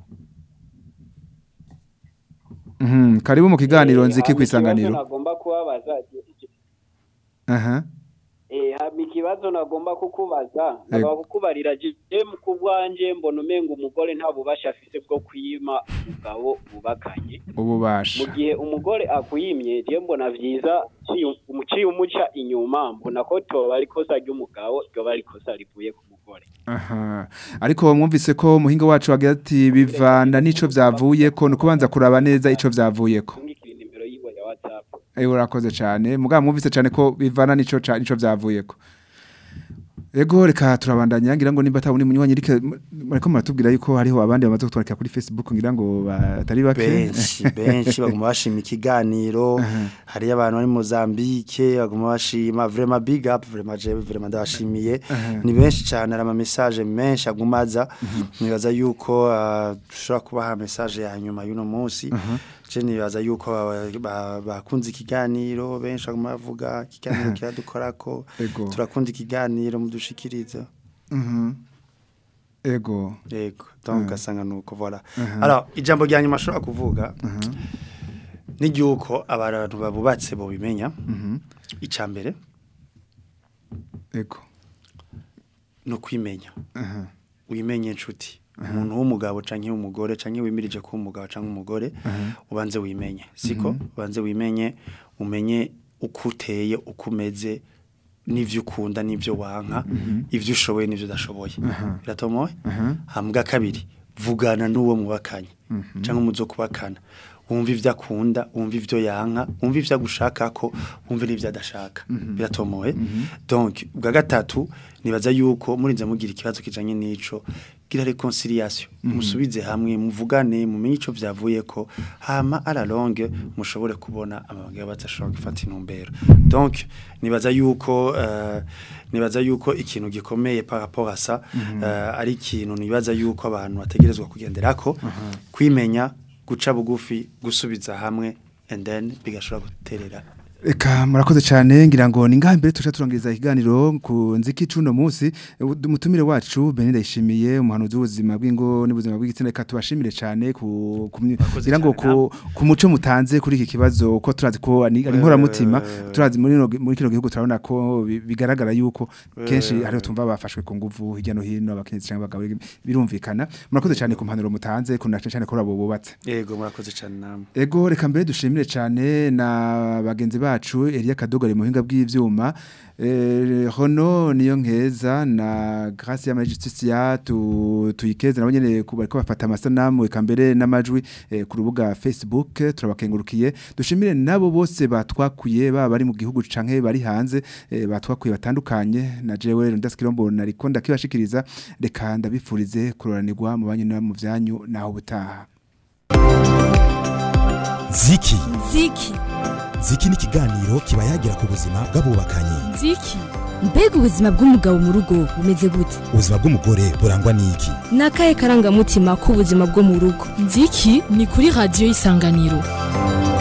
[SPEAKER 4] Mhm karibu mu kiganiro
[SPEAKER 11] Eh,
[SPEAKER 4] nziki
[SPEAKER 11] hama
[SPEAKER 4] kwisanganiro
[SPEAKER 11] ikibazo nagomba kubabaza
[SPEAKER 4] aha
[SPEAKER 11] eh hama ikibazo nagomba kukubaza
[SPEAKER 4] Ego.
[SPEAKER 11] nagomba kukubarira je mu kubwanje mbona umenga umugore nta bubasha afise bwo kwima umugabo bubakanye
[SPEAKER 4] ububasha
[SPEAKER 11] mu gihe umugore akuyimye je mbona vyiza ciye- umuciye umuca inyuma mbona ko toba ari kosa ry'umugabo ryoba ari kosa rivuye ku mugore
[SPEAKER 4] Aha. Ariko mwumvise ko muhinga wacu wagira ati bivana nico vyavuye ko nukubanza kuraba neza ico vyavuye ko.
[SPEAKER 11] ngikira nimero yiwe ya WhatsApp
[SPEAKER 4] Eh urakoze cyane. Mugabo mwumvise cyane ko bivana nico ca- nico vyavuye ko. Ego reka turabandanya ngira ngo nimba tabuni munywanyi rike mariko muratubwira yuko hariho abandi bamaze kutwandika kuri Facebook ngira ngo batari bake.
[SPEAKER 6] benshi benshi baguma bashima ikiganiro hari abantu bari Mozambique baguma bashima vraiment big up vraiment je vraiment ndabashimiye ni benshi cyane ari ama message menshi agumaza nibaza yuko ah, dushobora kubaha message ya nyuma y'uno munsi je nibaza yuko ba- ba- bakunze ikiganiro benshi baguma bavuga ikiganiro kiradukorako
[SPEAKER 4] Ego.
[SPEAKER 6] turakunda ikiganiro mudushikiriza
[SPEAKER 4] Mhm. Ego.
[SPEAKER 6] Yego, donc asanga nuko voilà. Alors, ijambo rya nyuma ashobora kuvuga ni ryuko abantu babubatse bo bimenya
[SPEAKER 4] Mhm.
[SPEAKER 6] icambere
[SPEAKER 4] Ego.
[SPEAKER 6] no kwimenya.
[SPEAKER 4] Aha.
[SPEAKER 6] Wimenye inshuti. Umuntu w'umugabo canke w'umugore canke wimirije ko umugabo canke umugore ubanze wimenye. Siko ubanze wimenye umenye uko uteye uko umeze n'ivyo ukunda n'ivyo wanka ivyo ushoboye n'ivyo udashoboye biratomoye hambwa kabiri vugana n'uwo mubakanye cyangwa umuzo kubakana wumva ivyo akunda wumva ivyo yanka wumva ivyo agushakako wumva n'ivyo adashaka biratomoye donc bwa gatatu nibaza yuko murinze mugira ikibazo kijanye n'ico gira reconciliation musubize hamwe muvugane mumenye ico vyavuye ko hama à la longue mushobore kubona amabanga y'abadashobora gufata intumbero donc nibaza yuko uh, nibaza yuko ikintu gikomeye par rapport à ça uh, ari ikintu nibaza yuko abantu bategerezwa kugenderako kwimenya guca bugufi gusubiza hamwe and then bigashobora guterera
[SPEAKER 4] Eka murakoze cyane ngira ngo ni ngaha mbere tuca turangiriza ikiganiro ku nziki cuno munsi umutumire wacu Benida ishimiye umuhanuzi w'ubuzima bw'ingo n'ubuzima bw'igitsina reka tubashimire cyane ku ku- ngira ngo ku, ku muco mutanze kuri iki kibazo ko turazi ko ari ari inkoramutima turazi muri no- muri kino gihugu turabona ko bi- bigaragara yuko kenshi
[SPEAKER 6] Eh.
[SPEAKER 4] hariho tumva bafashwe ku nguvu hirya no hino abakenyezi cyangwa abagabo birumvikana murakoze cyane ku mpanuro mutanze ku nace cyane ko abo bubatse
[SPEAKER 6] yego murakoze cyane namwe
[SPEAKER 4] Ego reka mbere dushimire cyane na bagenzi bacu Elia Kadogo ari mu buhinga bw'ivyuma eh Hono niyo nkeza na Grace ya Justicia tu tuyikeze nabo nyene ku bariko bafata amasanamu eka mbere n'amajwi eh, ku rubuga Facebook turabakengurukiye dushimire nabo bose batwakuye baba bari mu gihugu canke bari hanze eh, batwakuye batandukanye na jewe ndaskirombo nariko ndakibashikiriza reka ndabifurize kuroranirwa mu banyu no mu vyanyu naho butaha
[SPEAKER 1] ziki
[SPEAKER 2] Ziki.
[SPEAKER 1] ziki ni ikiganiro kiba yagira ku buzima bw'abubakanye
[SPEAKER 3] Ziki.
[SPEAKER 2] Mbega ubuzima bw'umugabo mu rugo bumeze gute?
[SPEAKER 1] ubuzima bw'umugore burangwa n'iki
[SPEAKER 2] Ni akahe karangamutima k'ubuzima bwo mu rugo?
[SPEAKER 3] Ziki ni kuri radio isanganiro.